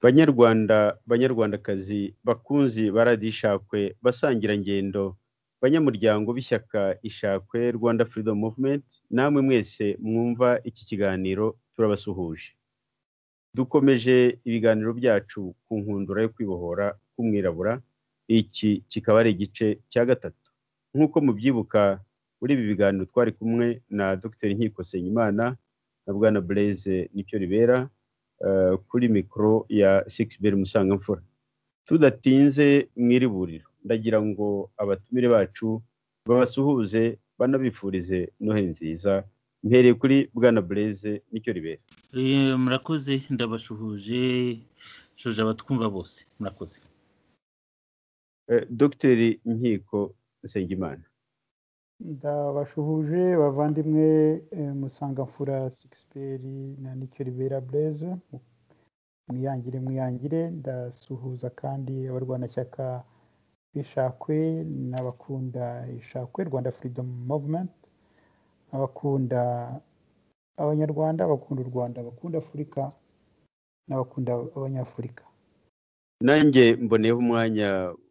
banyarwanda banyarwandakazi bakunzi baradishakwe basangira ngendo banyamuryango b'ishyaka ishakwe rwanda freedom movement namwe mwese mwumva iki kiganiro turabasuhuje dukomeje ibiganiro byacu ku nkundura yo kwibohora k'umwirabura iki kikaba ari igice cya gatatu nk'uko mubyibuka muri ibi biganiro twari kumwe na dr nkiko senyimana na bwana blaise nicyo ribera kuri mikoro ya sikisiberi musangamfura tudatinze mw'iri buriro ndagira ngo abatumire bacu babasuhuze banabifurize noheli nziza mpereye kuri bwana bureze nicyo ribera murakoze ndabasuhuje shuje abatwumva bose murakoze dogiteri nkiko nsengimana ndabashuhuje bavandimwe musangamfura sikisiperi na nicyo ribera bureze mwiyangire mwiyangire ndasuhuza kandi abarwanashyaka b'ishakwe n'abakunda ishakwe rwanda furidomu muvumenti abakunda abanyarwanda abakunda u rwanda abakunda afurika n'abakunda abanyafurika nanjye mboneyeho umwanya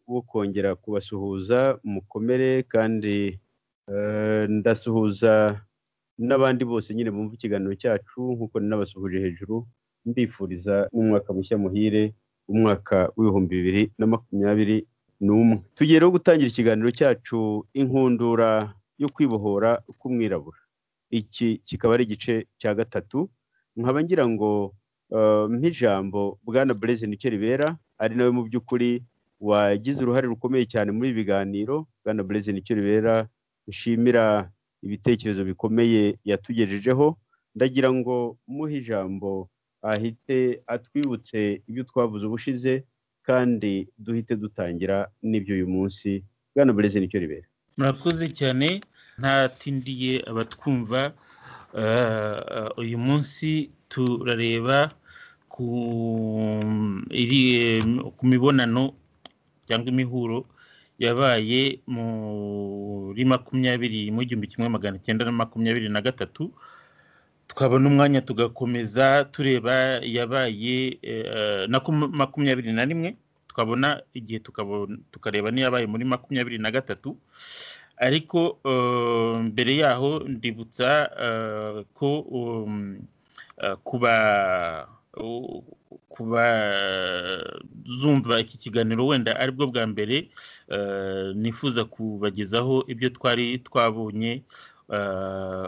wo kongera kubasuhuza mukomere kandi ndasuhuza n'abandi bose nyine bumva ikiganiro cyacu nk'uko nabasuhuje hejuru mbifuriza n'umwaka mushya muhire umwaka w'ibihumbi bibiri na makumyabiri n'umwe tugiye rero gutangira ikiganiro cyacu inkundura yo kwibohora k'umwirabura iki kikaba ari igice cya gatatu nkaba ngira ngo nk'ijambo bwana bureze nicyo ribera ari nawe mu by'ukuri wagize uruhare rukomeye cyane muri ibi biganiro bwana bureze nicyo ribera nshimira ibitekerezo bikomeye yatugejejeho ndagira ngo muhe ijambo ahite atwibutse ibyo twavuze ubushize kandi duhite dutangira n'ibyo uyu munsi bwana bureze nicyo ribera murakoze cyane ntatindiye abatwumva uyu munsi turareba ku mibonano cyangwa imihuro yabaye muri makumyabiri mu gihumbi kimwe magana cyenda na makumyabiri na gatatu twabona umwanya tugakomeza tureba yabaye na makumyabiri na rimwe twabona igihe tukareba n'iyabaye muri makumyabiri na gatatu ariko mbere yaho ndibutsa ko kuba ku bazumva iki kiganiro wenda aribwo bwa mbere nifuza kubagezaho ibyo twari twabonye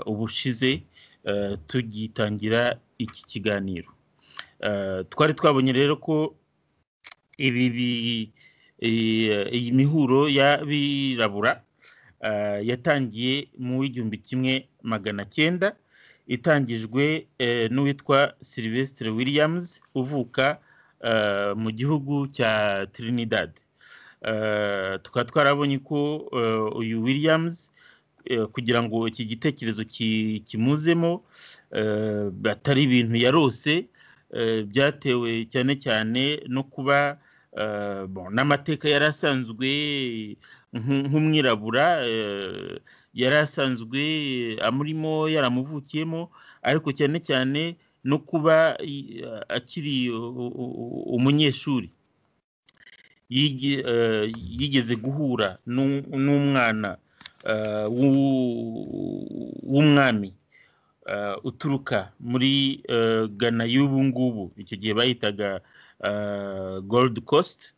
ubushize tugitangira iki kiganiro twari twabonye rero ko iyi mihuro y'abirabura yatangiye mu w'igihumbi kimwe magana cyenda itangijwe n'uwitwa Sylvestre williams uvuka mu gihugu cya trinidad tukaba twarabonye ko uyu williams kugira ngo iki gitekerezo kimuzemo atari ibintu yarose byatewe cyane cyane no kuba n'amateka yari asanzwe nk'umwirabura yari asanzwe amurimo yaramuvukiyemo ariko cyane cyane no kuba akiri umunyeshuri yigeze guhura n'umwana w'umwami uturuka muri gana y'ubu ngubu icyo gihe bahitaga gold coast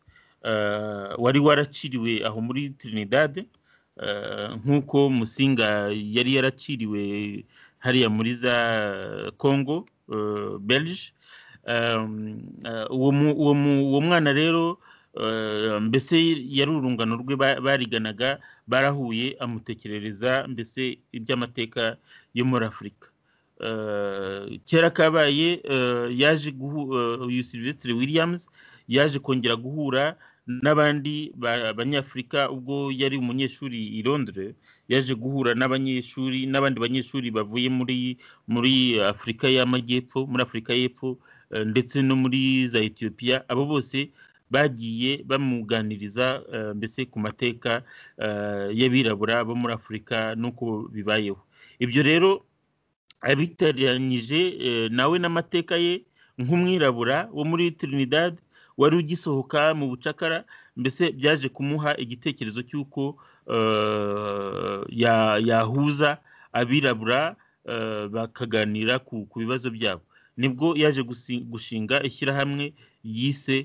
wari waraciriwe aho muri trinidad nk'uko musinga yari yaraciriwe hariya muri za congo belge uwo mwana rero mbese yari urungano rwe bariganaga barahuye amutekerereza mbese iby'amateka yo muri afurika kera kabaye yaje uyu silvestre williams yaje kongera guhura n'abandi banyafurika ubwo yari umunyeshuri i Londres yaje guhura n'abanyeshuri n'abandi banyeshuri bavuye muri muri afurika y'amajyepfo muri afurika y'epfo ndetse no muri za etiyopiya abo bose bagiye bamuganiriza mbese ku mateka y'abirabura bo muri afurika n'uko bibayeho ibyo rero abitaranyije nawe n'amateka ye nk'umwirabura wo muri Trinidad wari ugisohoka mu bucakara mbese byaje kumuha igitekerezo cy'uko yahuza abirabura bakaganira ku bibazo byabo nibwo yaje gushinga ishyirahamwe yise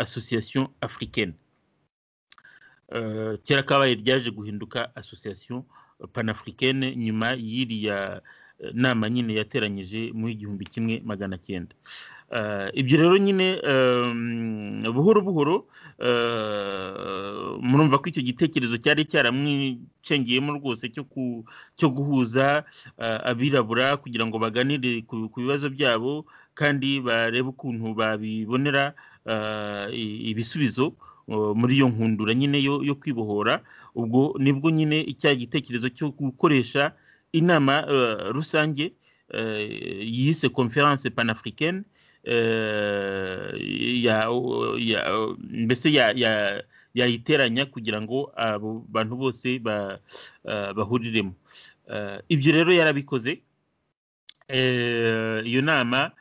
association africaine kera kabaye ryaje guhinduka association panafricaine nyuma y'iriya nama nyine yateranyije mu igihumbi kimwe magana cyenda ibyo rero nyine buhoro buhoro murumva ko icyo gitekerezo cyari cyaramwicengeyemo rwose cyo guhuza abirabura kugira ngo baganire ku bibazo byabo kandi barebe ukuntu babibonera ibisubizo muri iyo nkundura nyine yo kwibohora ubwo nibwo nyine icya gitekerezo cyo gukoresha inama rusange yise conference panafricaine mbese yayiteranya kugira ngo abo bantu bose bahuriremo ibyo rero yarabikoze iyo nama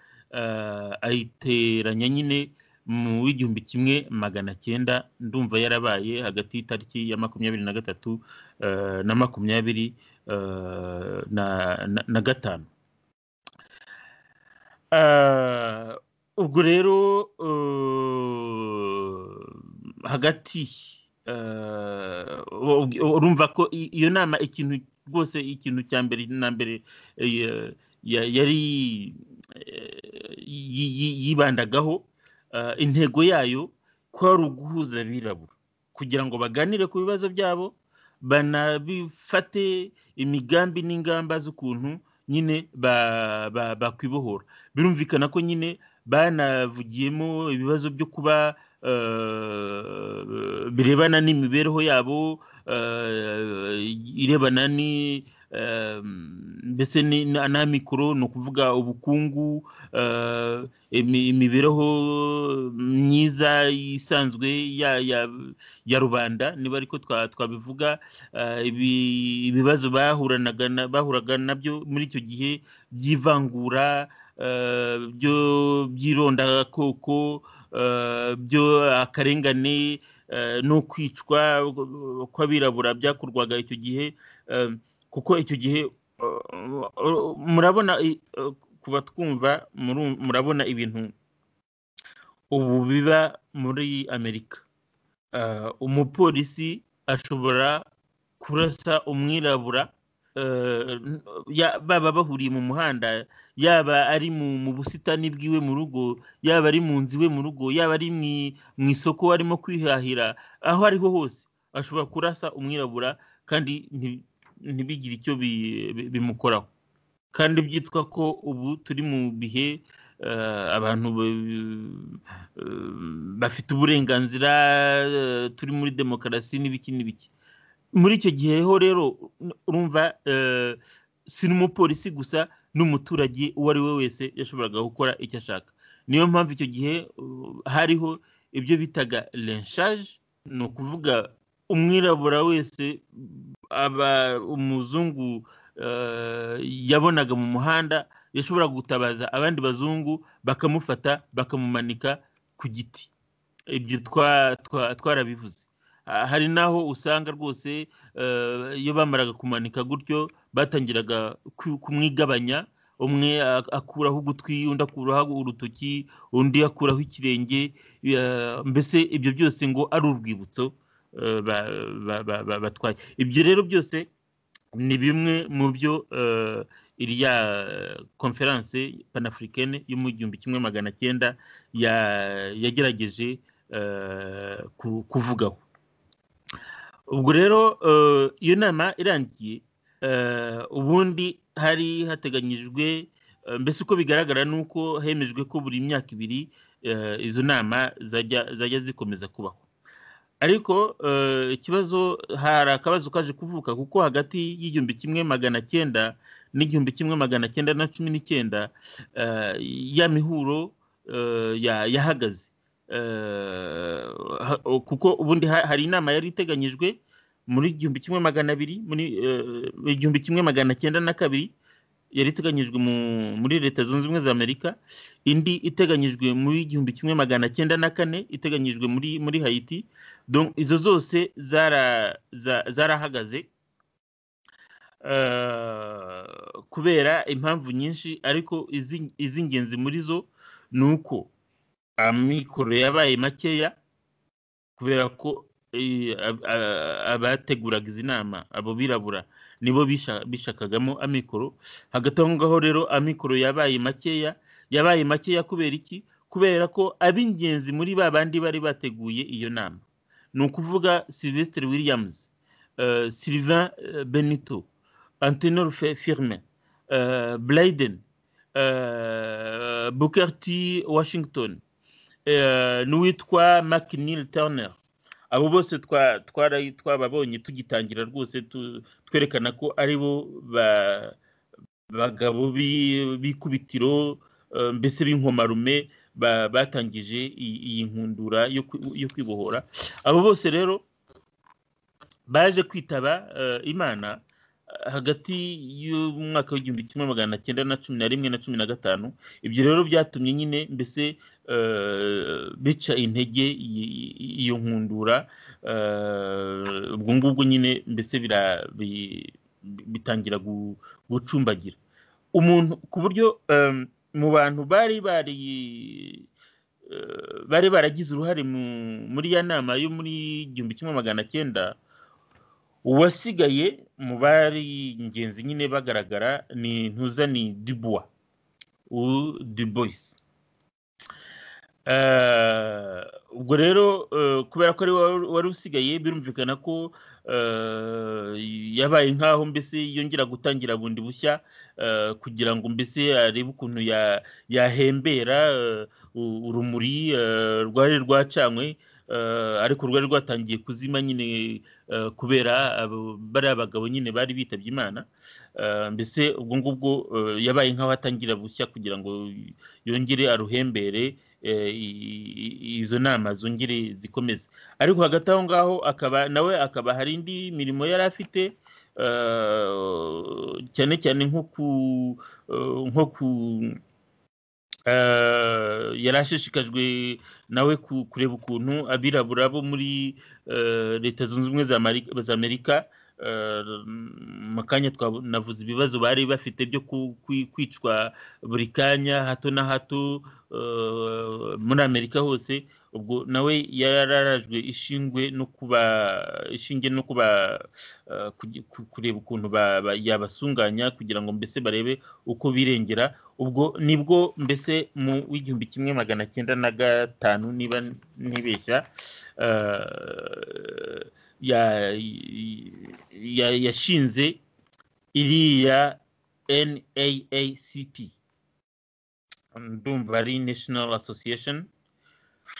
ayiteranya nyine mu w'igihumbi kimwe magana cyenda ndumva yarabaye hagati y'itariki ya makumyabiri na gatatu na makumyabiri na gatanu ubwo rero hagati urumva ko iyo nama ikintu rwose ikintu cya mbere na mbere yari yibandagaho intego yayo ko ari uguhuza abirabura kugira ngo baganire ku bibazo byabo banabifate imigambi n'ingamba z'ukuntu nyine bakwibohora birumvikana ko nyine banavugiyemo ibibazo byo kuba birebana n'imibereho yabo irebana ni mbese n'amikoro ni ukuvuga ubukungu imibereho myiza isanzwe ya rubanda niba ariko twabivuga ibibazo bahuraga nabyo muri icyo gihe by'ivangura by'irondakoko akarengane no kwicwa kw'abirabura byakorwaga icyo gihe kuko icyo gihe murabona kuba twumva murabona ibintu ubu biba muri amerika umupolisi ashobora kurasa umwirabura baba bahuriye mu muhanda yaba ari mu busitani bwiwe mu rugo yaba ari mu nzu iwe mu rugo yaba ari mu isoko arimo kwihahira aho ariho hose ashobora kurasa umwirabura kandi ntibigire icyo bimukoraho kandi byitwa ko ubu turi mu bihe abantu bafite uburenganzira turi muri demokarasi n'ibiki n'ibiki muri icyo gihe ho rero urumva si n'umupolisi gusa n'umuturage uwo ari we wese yashoboraga gukora icyo ashaka niyo mpamvu icyo gihe hariho ibyo bitaga lenshaje ni ukuvuga umwirabura wese aba umuzungu yabonaga mu muhanda yashobora gutabaza abandi bazungu bakamufata bakamumanika ku giti ibyo twarabivuze hari n'aho usanga rwose iyo bamaraga kumanika gutyo batangiraga kumwigabanya umwe akuraho ugutwi undi akuraho urutoki undi akuraho ikirenge mbese ibyo byose ngo ari urwibutso batwaye ibyo rero byose ni bimwe mu byo iriya konferanse panafurikene yo mu gihumbi kimwe magana cyenda yagerageje kuvugaho ubwo rero iyo nama irangiye ubundi hari hateganyijwe mbese uko bigaragara ni uko hemejwe ko buri myaka ibiri izo nama zajya zikomeza kubaho ariko ikibazo hari akabazo kaje kuvuka kuko hagati y'igihumbi kimwe magana cyenda n'igihumbi kimwe magana cyenda na cumi n'icyenda ya mihuro yahagaze kuko ubundi hari inama yari iteganyijwe muri igihumbi kimwe magana abiri muri igihumbi kimwe magana cyenda na kabiri yari iteganyijwe muri leta zunze ubumwe za amerika indi iteganyijwe muri igihumbi kimwe magana cyenda na kane iteganyijwe muri muri hayiti izo zose zarahagaze kubera impamvu nyinshi ariko iz'ingenzi muri zo ni uko amikoro yabaye makeya kubera ko abateguraga izi nama abo birabura nibo bishakagamo amikoro hagati aho ngaho rero amikoro yabaye makeya yabaye makeya kubera iki kubera ko ab'ingenzi muri ba bandi bari bateguye iyo nama ni ukuvuga sylvestre williams sylvain benito antenor firme blayden bukerti washington n'uwitwa mcneil turner abo bose twababonye tugitangira rwose twerekana ko ari bo bagabo b'ikubitiro mbese b'inkomarume batangije iyi nkundura yo kwibohora abo bose rero baje kwitaba imana hagati y'umwaka w'igihumbi kimwe magana cyenda na cumi na rimwe na cumi na gatanu ibyo rero byatumye nyine mbese bica intege iyo nkundura ubwo ngubwo nyine mbese bitangira gucumbagira umuntu ku buryo mu bantu bari bari bari baragize uruhare muri ya nama yo muri igihumbi kimwe magana cyenda uwasigaye mu bari ingenzi nyine bagaragara ni ntuza ni dubuwa duboyisi ubwo rero kubera ko ari wari usigaye birumvikana ko yabaye nk'aho mbese yongera gutangira bundi bushya kugira ngo mbese arebe ukuntu yahembera urumuri rwari rwacanywe ariko rwari rwatangiye kuzima nyine kubera bariya bagabo nyine bari bitabye imana mbese ubwo ngubwo yabaye nk'aho atangira bushya kugira ngo yongere aruhembere izo nama zongere zikomeze ariko hagati aho ngaho akaba nawe akaba hari indi mirimo yari afite cyane cyane nko ku nko ku yari ashishikajwe nawe kureba ukuntu abirabura bo muri leta zunze ubumwe za amerika mu kanya navuze ibibazo bari bafite byo kwicwa buri kanya hato na hato muri amerika hose ubwo nawe yararajwe ishingwe no kuba ishinge no kuba kureba ukuntu yabasunganya kugira ngo mbese barebe uko birengera ubwo nibwo mbese mu w'igihumbi kimwe magana cyenda na gatanu niba ntibeshya yashinze iriya NAACP ndumva ari national association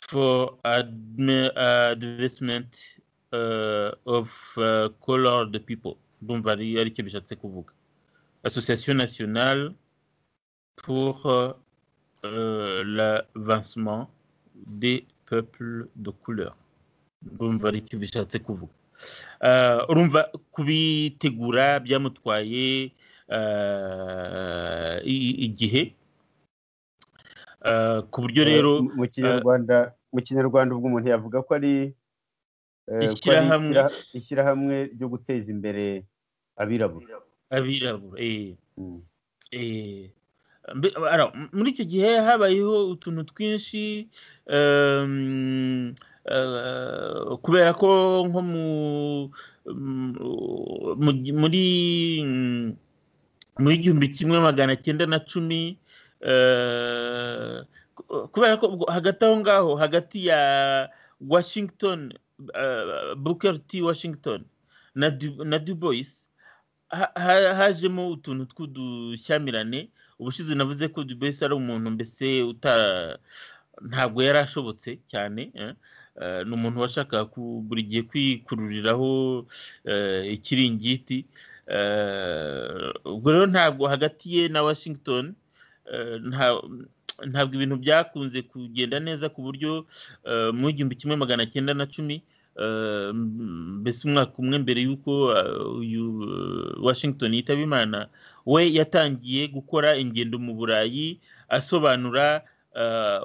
for advancement uh, of uh, colored people ndumva ari cyo bishatse kuvuga association nationale pour uh, l'avancement des peuples de couleur ndumva ari cyo bishatse kuvuga urumva kubitegura byamutwaye igihe ku buryo rero mu kinyarwanda mu kinyarwanda ubwo umuntu yavuga ko ari ishyirahamwe ryo guteza imbere abirabura abirabura muri icyo gihe habayeho utuntu twinshi kubera ko nko muri muri igihumbi kimwe magana cyenda na cumi kubera ko hagati aho ngaho hagati ya washington booker t washington na dubois hajemo utuntu tw'udushyamirane ubushize navuze ko dubois ari umuntu mbese ntabwo yari ashobotse cyane ni umuntu washakaga buri gihe kwikururiraho ikiringiti ubwo rero ntabwo hagati ye na washington ntabwo ibintu byakunze kugenda neza ku buryo mu igihumbi kimwe magana cyenda na cumi mbese umwaka umwe mbere y'uko uyu washington yitaba imana we yatangiye gukora ingendo mu burayi asobanura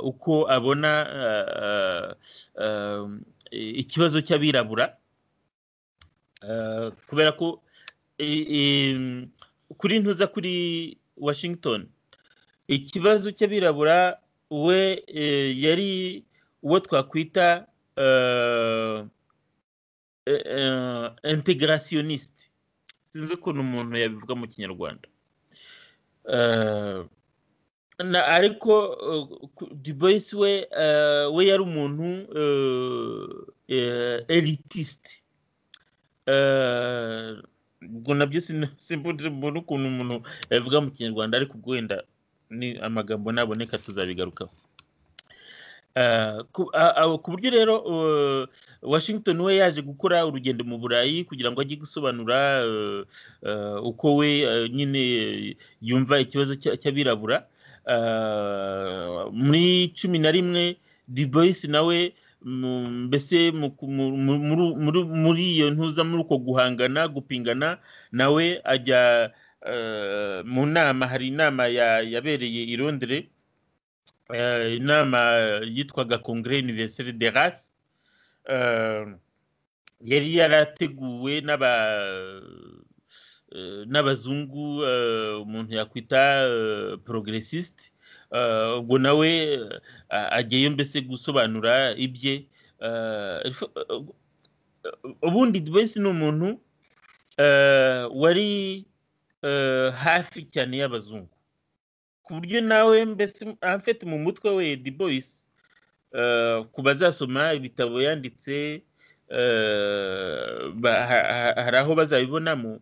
uko abona ikibazo cy'abirabura kubera ko kuri ntuza kuri washington ikibazo cy'abirabura we yari uwo twakwita integrationniste sinzi ukuntu umuntu yabivuga mu kinyarwanda ariko duboyisi we we yari umuntu elitiste ubwo nabyo mbona ukuntu umuntu yabivuga mu kinyarwanda ariko ubwo wenda ni amagambo naboneka tuzabigarukaho ku buryo rero washington we yaje gukora urugendo mu burayi kugira ngo ajye gusobanura uko we nyine yumva ikibazo cy'abirabura muri cumi na rimwe diboyis nawe mbese muri iyo ntuza muri uko guhangana gupingana nawe ajya mu nama hari inama yabereye i Londres inama yitwaga kongere univeriseri de rasi yari yarateguwe n'abazungu umuntu yakwita porogeresisite ubwo nawe agiyeyo mbese gusobanura ibye ubundi wese ni umuntu wari hafi cyane y'abazungu ku buryo nawe mbese amfite mu mutwe we di boyisi ku bazasoma ibitabo yanditse hari aho bazabibonamo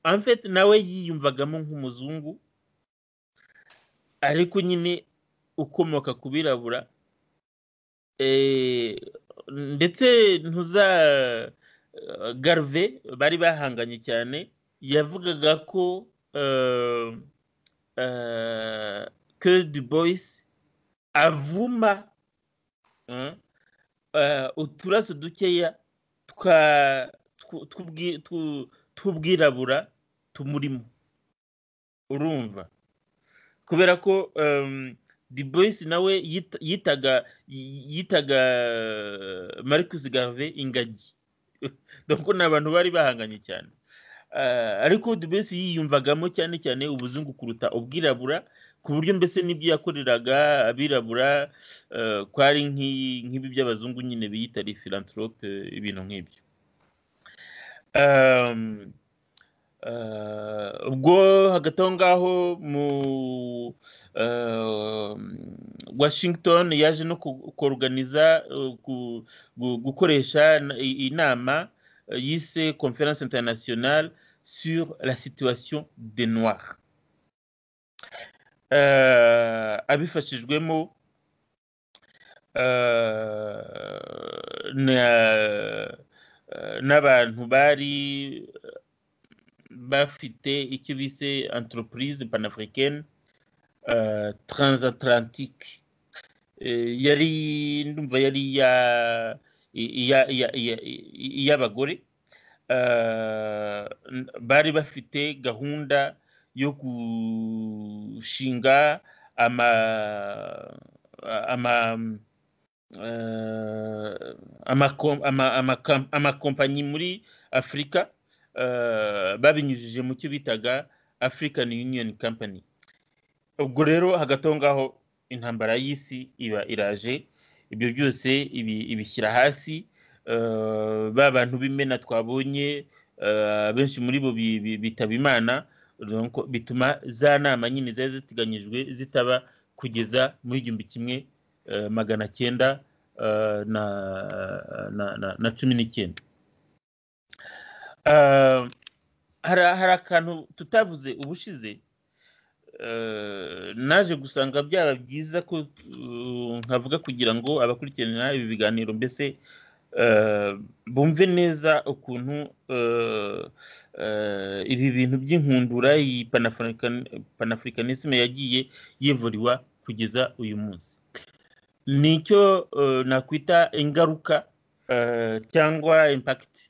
amfite nawe yiyumvagamo nk'umuzungu ariko nyine ukomoka ku birabura ndetse ntuza garve bari bahanganye cyane yavugaga ko que du boyisi avuma uturaso dukeya tw'ubwirabura tumurimo urumva kubera ko di boyisi nawe yitaga yitaga marcus garve ingagi dore ni abantu bari bahanganye cyane ariko mbese yiyumvagamo cyane cyane ubuzungu kuruta ubwirabura ku buryo mbese n'ibyo yakoreraga abirabura kwari nk'ibi by'abazungu nyine biyita filantrope ibintu nk'ibyo ubwo hagati aho ngaho mu washington yaje no koruganiza gukoresha inama yise conference internationale sur la situation des noirs abifashijwemo n'abantu bari bafite icyo bise entreprise panafricaine transatlantique yari ndumva yari ya iy'abagore bari bafite gahunda yo gushinga amakompanyi muri afurika babinyujije mu cyo bitaga african union company ubwo rero hagati aho ngaho intambara y'isi iba iraje ibyo byose ibishyira hasi ba bantu b'imena twabonye benshi muri bo bitaba imana bituma za nama nyine zari ziteganyijwe zitaba kugeza muri igihumbi kimwe magana cyenda na cumi n'icyenda hari akantu tutavuze ubushize naje gusanga byaba byiza ko nkavuga kugira ngo abakurikirana ibi biganiro mbese bumve neza ukuntu ibi bintu by'inkundura iyi panafurikanisme yagiye yivuriwa kugeza uyu munsi ni icyo nakwita ingaruka cyangwa impakiti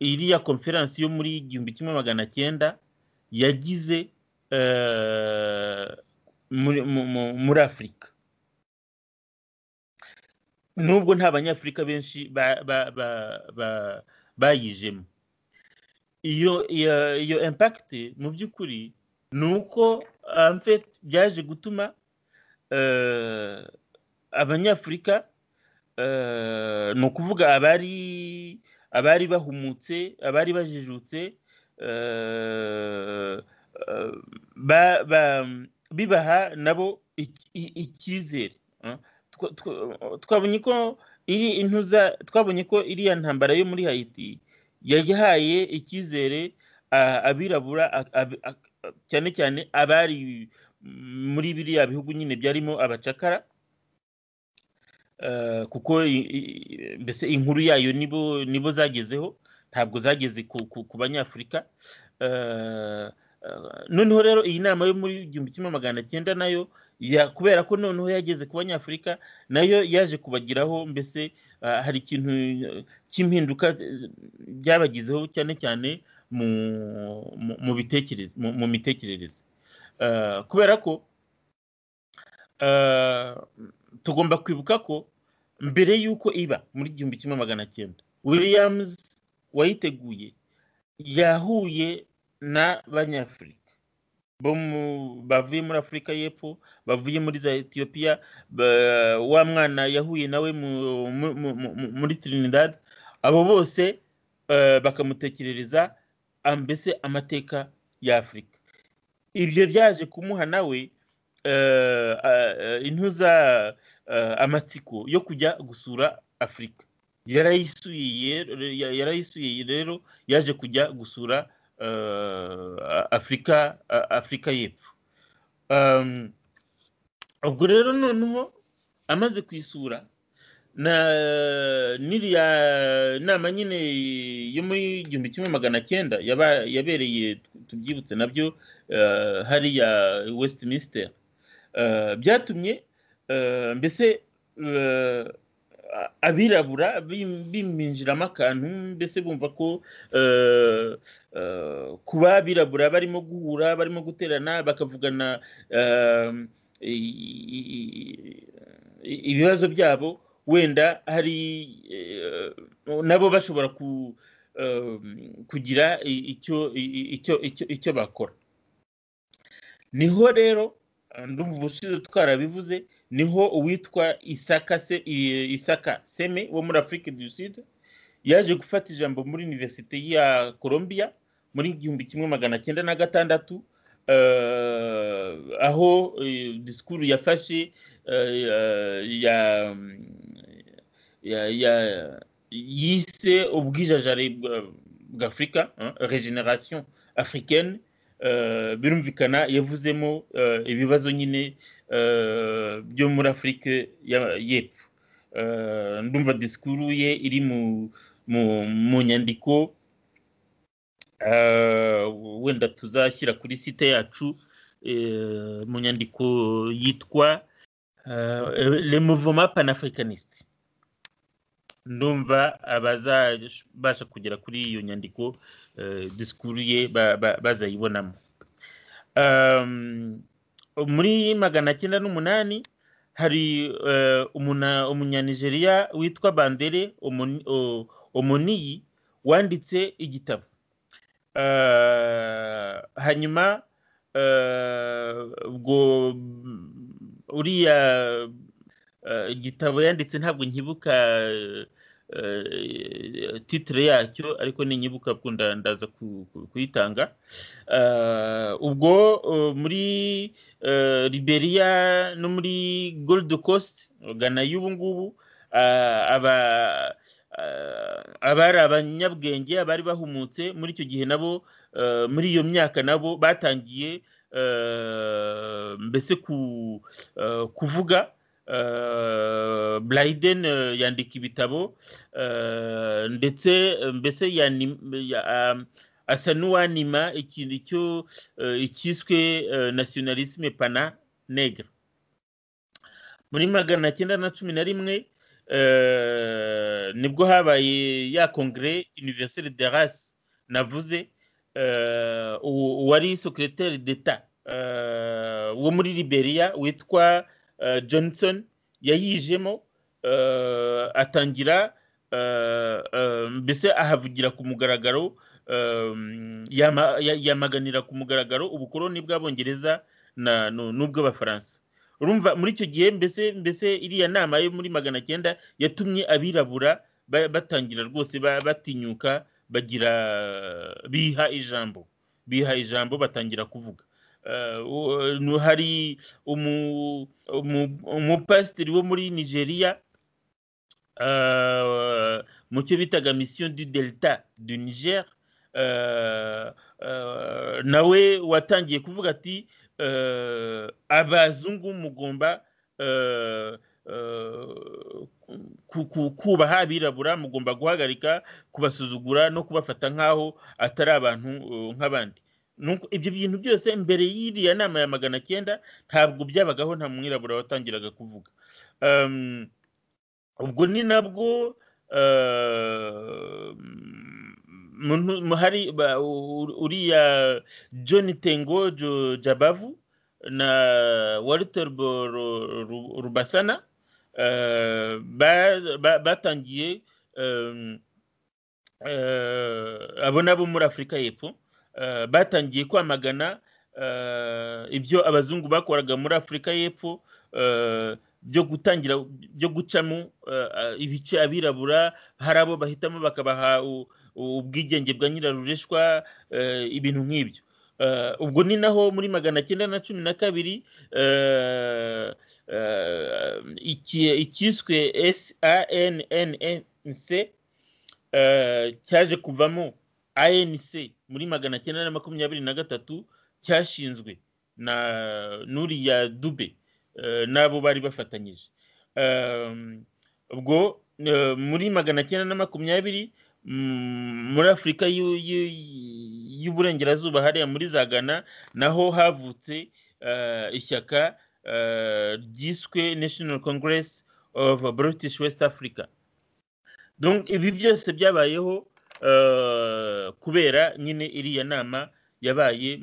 iriya konferansi yo muri igihumbi kimwe magana cyenda yagize muri afurika nubwo nta banyafurika benshi bayijemo iyo iyo impakiti mu by'ukuri ni uko byaje gutuma abanyafurika ni ukuvuga abari abari bahumutse abari bajijutse bibaha nabo icyizere twabonye ko iri intuza twabonye ko iriya ntambara yo muri hayiti yahaye icyizere abirabura cyane cyane abari muri biriya bihugu nyine byarimo abacakara kuko mbese inkuru yayo nibo nibo zagezeho ntabwo zageze ku banyafurika noneho rero iyi nama yo muri igihumbi kimwe magana cyenda nayo kubera ko noneho yageze ku banyafurika nayo yaje kubagiraho mbese hari ikintu cy'impinduka byabagizeho cyane cyane mu mitekerereze kubera ko tugomba kwibuka ko mbere y'uko iba muri igihumbi kimwe magana cyenda williams wayiteguye yahuye n'abanyafurika bavuye muri afurika y'epfo bavuye muri za etiyopiya wa mwana yahuye nawe muri trinidad abo bose bakamutekerereza mbese amateka ya afurika ibyo byaje kumuha nawe intuza amatsiko yo kujya gusura afurika yarayisuye rero yaje kujya gusura afurika afurika y'epfo ubwo rero noneho amaze kuyisura n'iriya nama nyine yo muri igihumbi kimwe magana cyenda yabereye tubyibutse nabyo hariya westminster byatumye mbese abirabura biminjiramo akantu mbese bumva ko kuba abirabura barimo guhura barimo guterana bakavugana ibibazo byabo wenda hari nabo bashobora kugira icyo bakora niho rero ndumva ushize twarabivuze niho uwitwa isaka seme wo muri afurika du sud yaje gufata ijambo muri univerisite ya colombia muri igihumbi kimwe magana cyenda na gatandatu aho disikuru yafashe yise ubwijajare bw'afurika regeneration africaine birumvikana yavuzemo ibibazo nyine byo muri afurika y'epfo ndumva disikuru ye iri mu nyandiko wenda tuzashyira kuri site yacu mu nyandiko yitwa le mouvement panafricaniste ndumva abazabasha kugera kuri iyo nyandiko disikuru ye bazayibonamo muri magana cyenda n'umunani hari umunyanigeriya witwa bandere omoniyi wanditse igitabo hanyuma ubwo uriya igitabo yanditse ntabwo nkibuka titire yacyo ariko ninyibuka akunda ndaza kuyitanga ubwo muri Liberia no muri gold coast gana y'ubu ngubu abari abanyabwenge abari bahumutse muri icyo gihe nabo muri iyo myaka nabo batangiye mbese kuvuga burayiden yandika ibitabo ndetse mbese asa n'uwanima ikintu cyo icyiswe nasiyonalisime pana negre muri magana cyenda na cumi na rimwe nibwo habaye ya kongere univeriseri de rasi navuze uwari sekiroteri d'eta wo muri liberia witwa johnson yayijemo atangira mbese ahavugira ku mugaragaro yamaganira ku mugaragaro ubukoroni bw'abongereza n'ubw'abafaransa urumva muri icyo gihe mbese mbese iriya nama yo muri magana cyenda yatumye abirabura batangira rwose batinyuka bagira biha ijambo biha ijambo batangira kuvuga hari umupasiteri wo muri nigeria mu cyo bitaga misiyo du delta du niger nawe watangiye kuvuga ati abazungu mugomba kubaha abirabura mugomba guhagarika kubasuzugura no kubafata nk'aho atari abantu nk'abandi ibyo bintu byose mbere y'iriya nama ya magana cyenda ntabwo byabagaho nta mwirabura watangiraga kuvuga ubwo ni nabwo hari uriya john tengo jabavu na walter rubasana batangiye abo nabo muri afurika y'epfo batangiye kwamagana ibyo abazungu bakoraga muri afurika y'epfo byo gutangira byo gucamo ibice abirabura hari abo bahitamo bakabaha ubwigenge bwa nyirarureshwa ibintu nk'ibyo ubwo ni naho muri magana cyenda na cumi na kabiri icyiswe SANNC cyaje kuvamo ANC muri magana cyenda na makumyabiri na gatatu cyashinzwe na nuriya dube n'abo bari bafatanyije ubwo muri magana cyenda na makumyabiri muri afurika y'uburengerazuba hariya muri za gana naho havutse ishyaka ryiswe national congress of british west africa ibi byose byabayeho kubera nyine iriya nama yabaye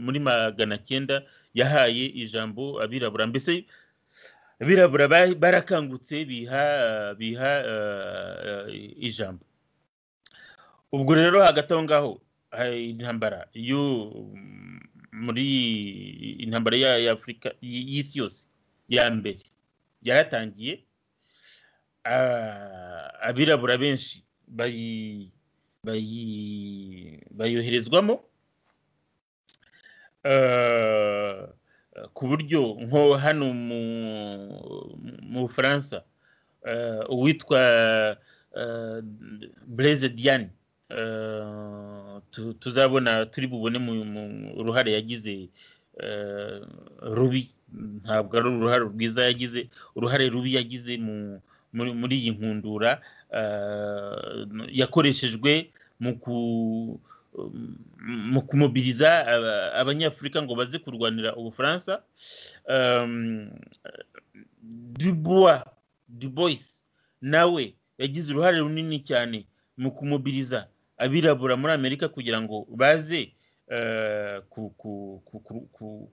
muri magana cyenda yahaye ijambo abirabura mbese abirabura barakangutse biha biha ijambo ubwo rero hagati aho ngaho intambara yo muri intambara y'afurika y'isi yose ya mbere yaratangiye abirabura benshi bayoherezwamo ku buryo nko hano mu bufaransa uwitwa bureze diane tuzabona turi bubone mu ruhare yagize rubi ntabwo ari uruhare rwiza yagize uruhare rubi yagize muri iyi nkundura yakoreshejwe mu kumubiriza abanyafurika ngo baze kurwanira ubufaransa dubois dubois nawe yagize uruhare runini cyane mu kumubiriza abirabura muri amerika kugira ngo baze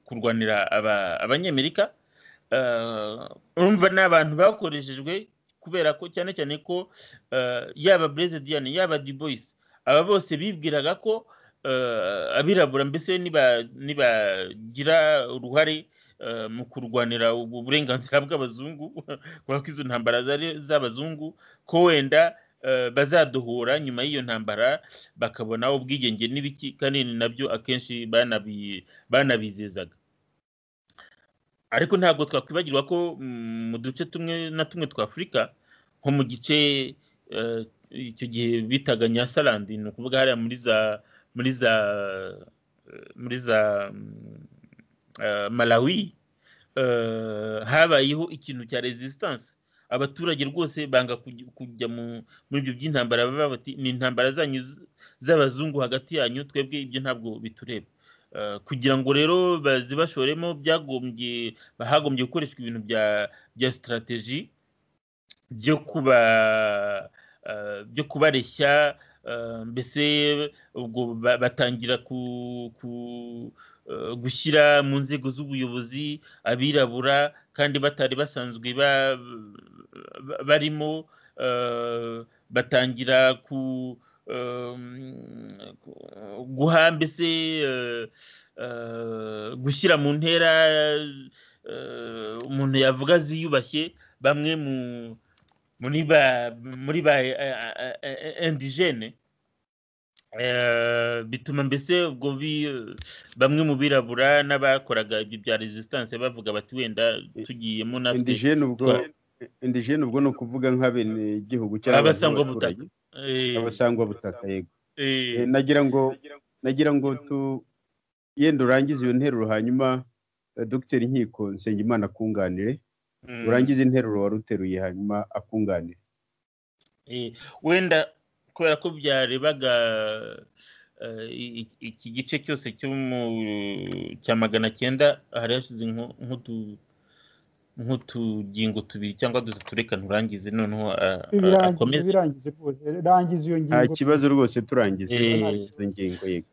kurwanira abanyamerika urumva ni abantu bakoreshejwe kubera ko cyane cyane ko yaba Diane yaba Dubois aba bose bibwiraga ko abirabura mbese nibagira uruhare mu kurwanira uburenganzira bw'abazungu kubera ko izo ntambara z'abazungu ko wenda bazaduhura nyuma y'iyo ntambara bakabona ubwigenge n'ibiki kandi nabyo akenshi banabizezaga ariko ntabwo twakwibagirwa ko mu duce tumwe na tumwe twa afurika nko mu gice icyo gihe bitaga nyasarandi ni ukuvuga hariya muri za muri za muri za malawi habayeho ikintu cya resistance abaturage rwose banga kujya muri ibyo by'intambara baba bati ni intambara zanyu z'abazungu hagati yanyu twebwe ibyo ntabwo bitureba kugira ngo rero bazibashoremo byagombye hagombye gukoreshwa ibintu bya bya sitarateji byo kuba byo kubareshya mbese ubwo batangira gushyira mu nzego z'ubuyobozi abirabura kandi batari basanzwe barimo batangira ku guha mbese gushyira mu ntera umuntu yavuga ziyubashye bamwe mu muri ba muri ba indigene bituma mbese ubwo bamwe mu birabura n'abakoraga ibyo bya resistance bavuga bati wenda tugiyemo natwe indigene ubwo indigene ubwo ni ukuvuga nk'abenegihugu cyangwa abasangwa butaka abasangwa butaka yego nagira ngo nagira ngo tu yenda urangize iyo nteruro hanyuma dogiteri nkiko nsengimana akunganire urangiza interuro wari uteruye hanyuma akunganira wenda kubera ko byarebaga iki gice cyose cya magana cyenda hari hashize nk'utugingo tubiri cyangwa dusa tureka nturangize noneho akomeze rangiza iyo ngingo nta kibazo rwose turangize izo ngingo yego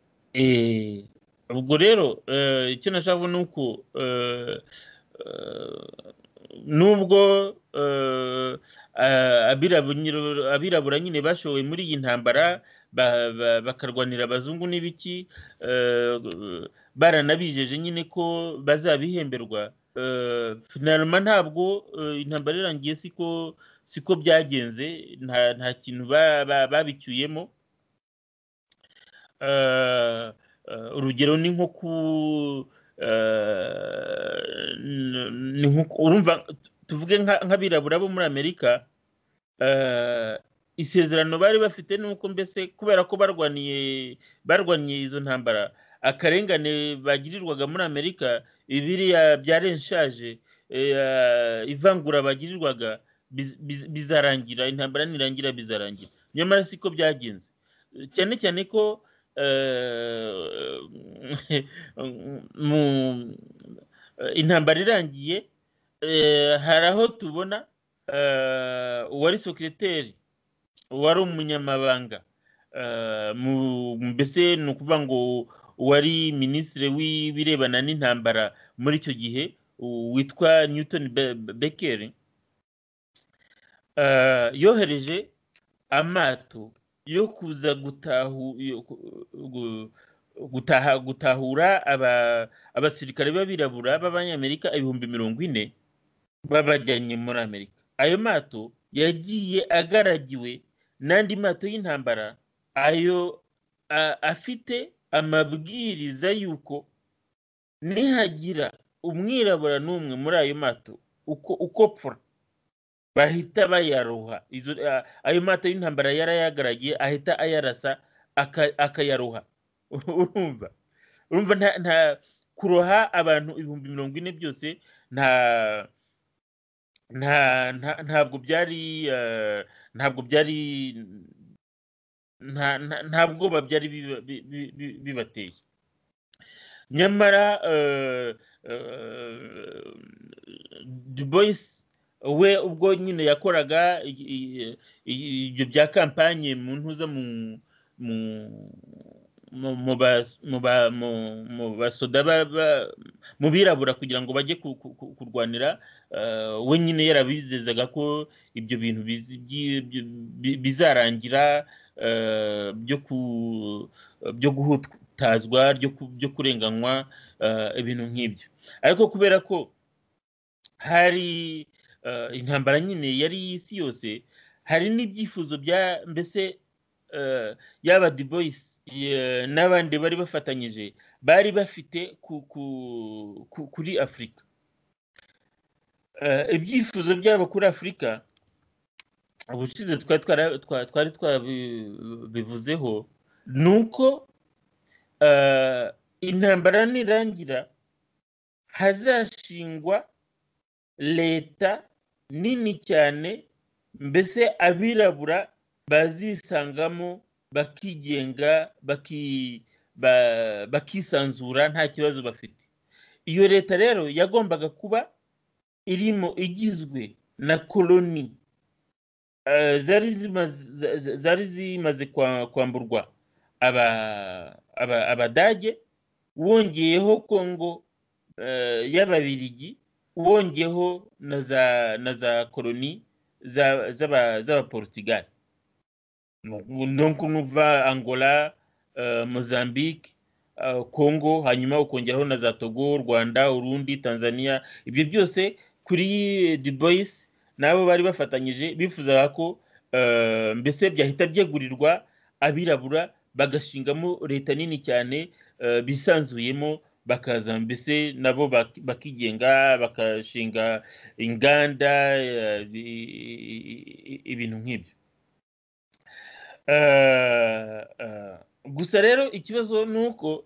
ubwo rero icyo nashaka ni uko nubwo abirabura nyine bashowe muri iyi ntambara bakarwanira abazungu n'ibiki baranabijeje nyine ko bazabihemberwa finaruma ntabwo intambara irangiye siko byagenze nta kintu babicyuyemo urugero ni nko ku urumva tuvuge nk'abirabura bo muri amerika isezerano bari bafite nuko mbese kubera ko barwaniye barwaniye izo ntambara akarengane bagirirwaga muri amerika ibiriya byarenshaje ivangura bagirirwaga bizarangira intambara nirangira bizarangira nyamara siko byagenze cyane cyane ko intambara irangiye hari aho tubona uwari sekiriteri uwari umunyamabanga mbese ni ukuvuga ngo uwari minisitiri w'ibirebana n'intambara muri icyo gihe witwa newton bekeri yohereje amato yo kuza gutahura abasirikare b'abirabura b'abanyamerika ibihumbi mirongo ine babajyanye muri amerika ayo mato yagiye agaragiwe n'andi mato y'intambara ayo afite amabwiriza y'uko nihagira umwirabura n'umwe muri ayo mato uko pfura bahita bayaroha ayo mato y'intambara yarayagaragiye ahita ayarasa akayaroha urumva urumva nta kuroha abantu ibihumbi mirongo ine byose nta ntabwo byari ntabwo byari nta bwoba byari bibateye nyamara duboyisi we ubwo nyine yakoraga ibyo bya kampanye mu ntuza mu basoda mu birabura kugira ngo bajye kurwanira we nyine yarabizezaga ko ibyo bintu bizarangira byo guhutazwa byo kurenganywa ibintu nk'ibyo ariko kubera ko hari intambara nyine yari iy'isi yose hari n'ibyifuzo bya mbese yaba diboyisi n'abandi bari bafatanyije bari bafite kuri afurika ibyifuzo byabo kuri afurika ubushize twari twara- twa- twari twabivuzeho ni uko eh, intambara nirangira hazashingwa leta nini cyane mbese abirabura bazisangamo bakigenga baki- ba- bakisanzura nta kibazo bafite iyo leta rero yagombaga kuba irimo igizwe na koloni eh, zari zimaze za- za- zari zimaze kwa- kwamburwa aba- aba- abadage wongeyeho kongo eh, y'ababirigi wongeyeho na za na za koloni za- z'aba- z'abaportugali nuko numva angola eh, mozambique eh, congo hanyuma ukongeraho na za togo rwanda urundi tanzania ibyo byose kuri dubois nabo bari bafatanyije bifuzaga ko eh, mbese byahita byegurirwa abirabura bagashingamo leta nini cyane eh, bisanzuyemo bakaza mbese nabo bak- bakigenga bagashinga inganda eh, i- i- i- ibintu nk'ibyo Eh, eh, gusa rero ikibazo ni uko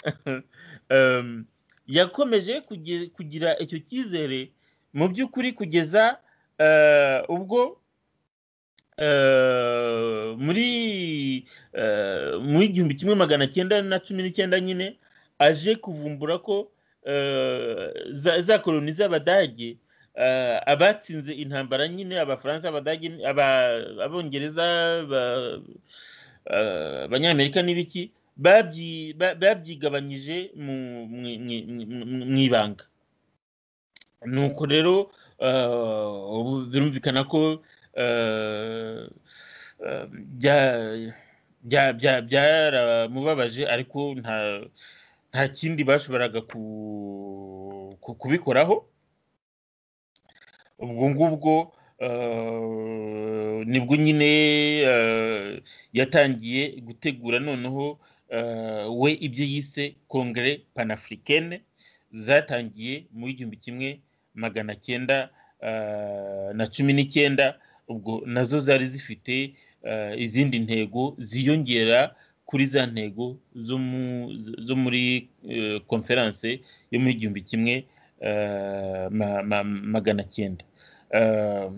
em, yakomeje kugi- kugira icyo cyizere mu by'ukuri kugeza eh, ubwo eh, muri eh, mu igihumbi kimwe magana cyenda na cumi n'icyenda nyine aje kuvumbura ko eh, za, za koloni z'abadage eh, abatsinze intambara nyine abafaransa abadage aba- abongereza ba- eh, abanyamerika n'ibiki babyi- ba- babyigabanyije mu- mu- mu- mu- mu ibanga nuko rero eh, ubu birumvikana ko eh, eh, bya- bya- bya- byaramubabaje ariko nta nta kindi bashoboraga ku- ku- kubikoraho ubwo ngubwo eh, nibwo nyine eh, yatangiye gutegura noneho eh, we ibyo yise kongere panafurikene zatangiye mu igihumbi kimwe magana cyenda eh, na cumi n'icyenda ubwo nazo zari zifite eh, izindi ntego ziyongera kuri za ntego zo mu- zo muri eh, konferanse yo mu igihumbi kimwe eh, ma- ma- magana cyenda Eh,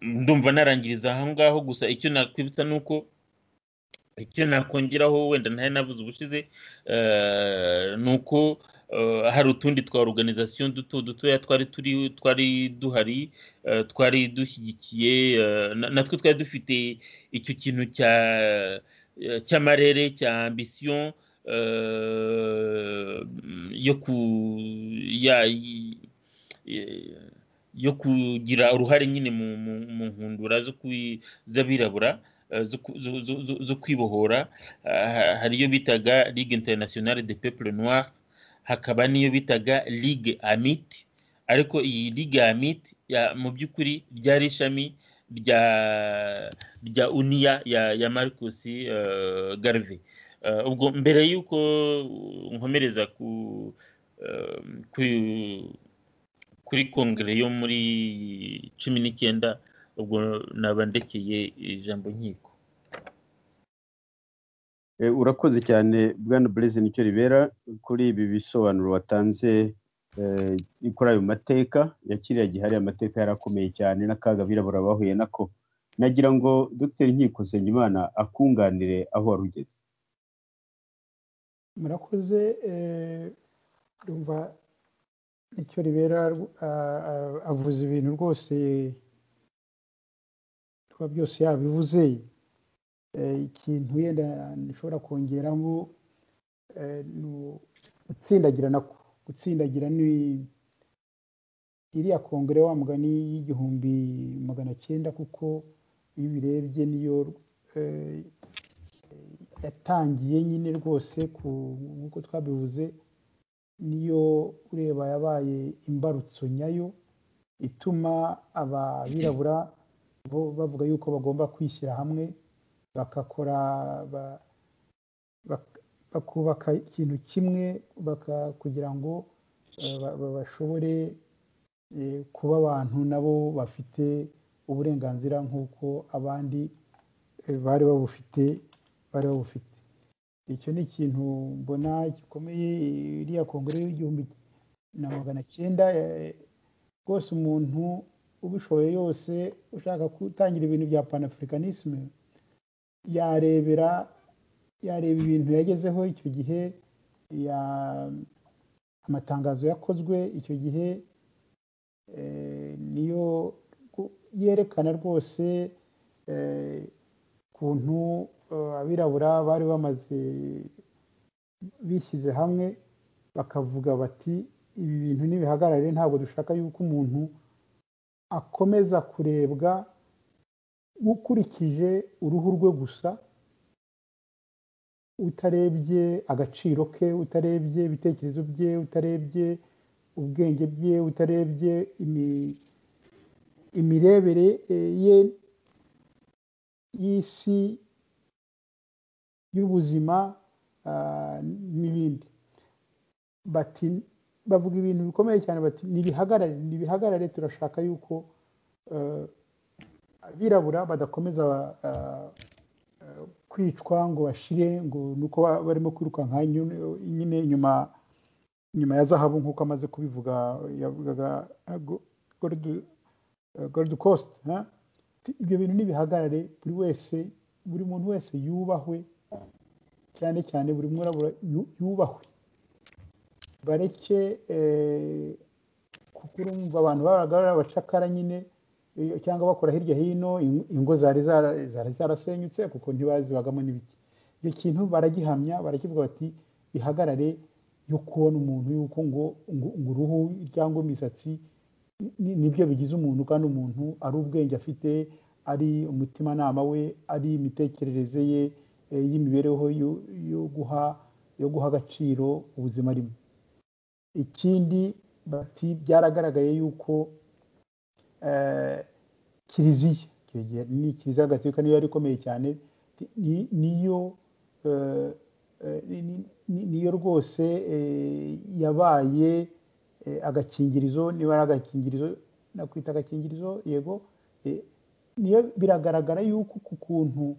ndumva narangiriza aho ngaho gusa icyo nakwibutsa ni uko icyo nakongeraho wenda ntari navuze ubushize eh, ni uko eh, hari utundi twa organization duto dutoya twari turi twari duhari eh, twari dushyigikiye eh, na- natwe twari dufite icyo kintu cya eh, cy'amarere cya ambition eh, yo ku ya eh, yo kugira uruhare nyine mu, mu, mu nkundura zo kwi- z'abirabura eh, zo ku- zo- zo- zo- zo kwibohora Ah, hari iyo bitaga ligue internationale de peuple noir hakaba n'iyo bitaga ligue amit ariko iyi ligue amit ya- mu by'ukuri ryari ishami rya rya uniya ya, ya marcus eh, garvey Eh, ubwo mbere y'uko nkomereza ku, eh, ku kuri kongere yo muri cumi n'icyenda ubwo naba ndekeye ijambo nkiko Eh, urakoze cyane bwana bureze nicyo ribera kuri ibi bisobanuro watanze eh, kuri ayo mateka ya kiriya gihe hariya amateka yari akomeye cyane n'akaga abirabura bahuye nako nagira ngo dr nkiko nsengimana akunganire aho wari ugeze murakoze eh, ndumva icyo ribera ah, ah, avuze ibintu rwose kuba byose yabivuze Eh, ikintu yenda nshobora kongeramo eh, ni u- gutsindagira nako gutsindagira ni iriya kongere wa mugani y'igihumbi magana cyenda kuko iyo ubirebye niyo eh, yatangiye nyine rwose ku nk'uko twabivuze niyo ureba yabaye imbarutso nyayo ituma abirabura bo bavuga yuko bagomba kwishyira hamwe bagakora ba- bak- bakubaka ikintu kimwe baka- kugira ngo eh, ba- ba- bashobore eh, kuba abantu nabo bafite uburenganzira nk'uko abandi bari babufite bari babufite icyo ni ikintu mbona gikomeye iriya kongere y'igihumbi na magana cyenda rwose umuntu ubishoboye yose ushaka gutangira ibintu bya panafurikanisme yarebera yareba ibintu yagezeho icyo gihe amatangazo yakozwe icyo gihe niyo yerekana rwose ukuntu abirabura bari bamaze bishyize hamwe bakavuga bati ibi bintu ntibihagarare ntabwo dushaka yuko umuntu akomeza kurebwa ukurikije uruhu rwe gusa utarebye agaciro ke utarebye ibitekerezo bye utarebye ubwenge bwe utarebye imirebere ye y'isi y'ubuzima n'ibindi bati bavuga ibintu bikomeye cyane bati ntibihagarare ntibihagarare turashaka yuko abirabura badakomeza kwicwa ngo bashire ngo nuko barimo kwirukanka nyine nyuma nyuma ya zahabu nk'uko amaze kubivuga yavugaga gorudi kositi ibyo bintu ntibihagarare buri wese buri muntu wese yubahwe cyane cyane buri mwirabura yubahwe bareke kuko urumva abantu babaga ari abacakara nyine cyangwa bakora hirya hino ingo zari zarasenyutse kuko ntibazibagamo n'ibiti icyo kintu baragihamya barakivuga bati bihagarare yo kubona umuntu yuko ngo uruhu cyangwa imisatsi nibyo bigize umuntu kandi umuntu ari ubwenge afite ari umutimanama we ari imitekerereze ye y'imibereho yo guha yo guha agaciro ubuzima arimo ikindi bati byaragaragaye yuko kiliziya ni kiliziya gatolika niyo yari ikomeye cyane niyo niyo rwose yabaye agakingirizo niba ari agakingirizo nakwita agakingirizo yego niyo biragaragara yuko ku kuntu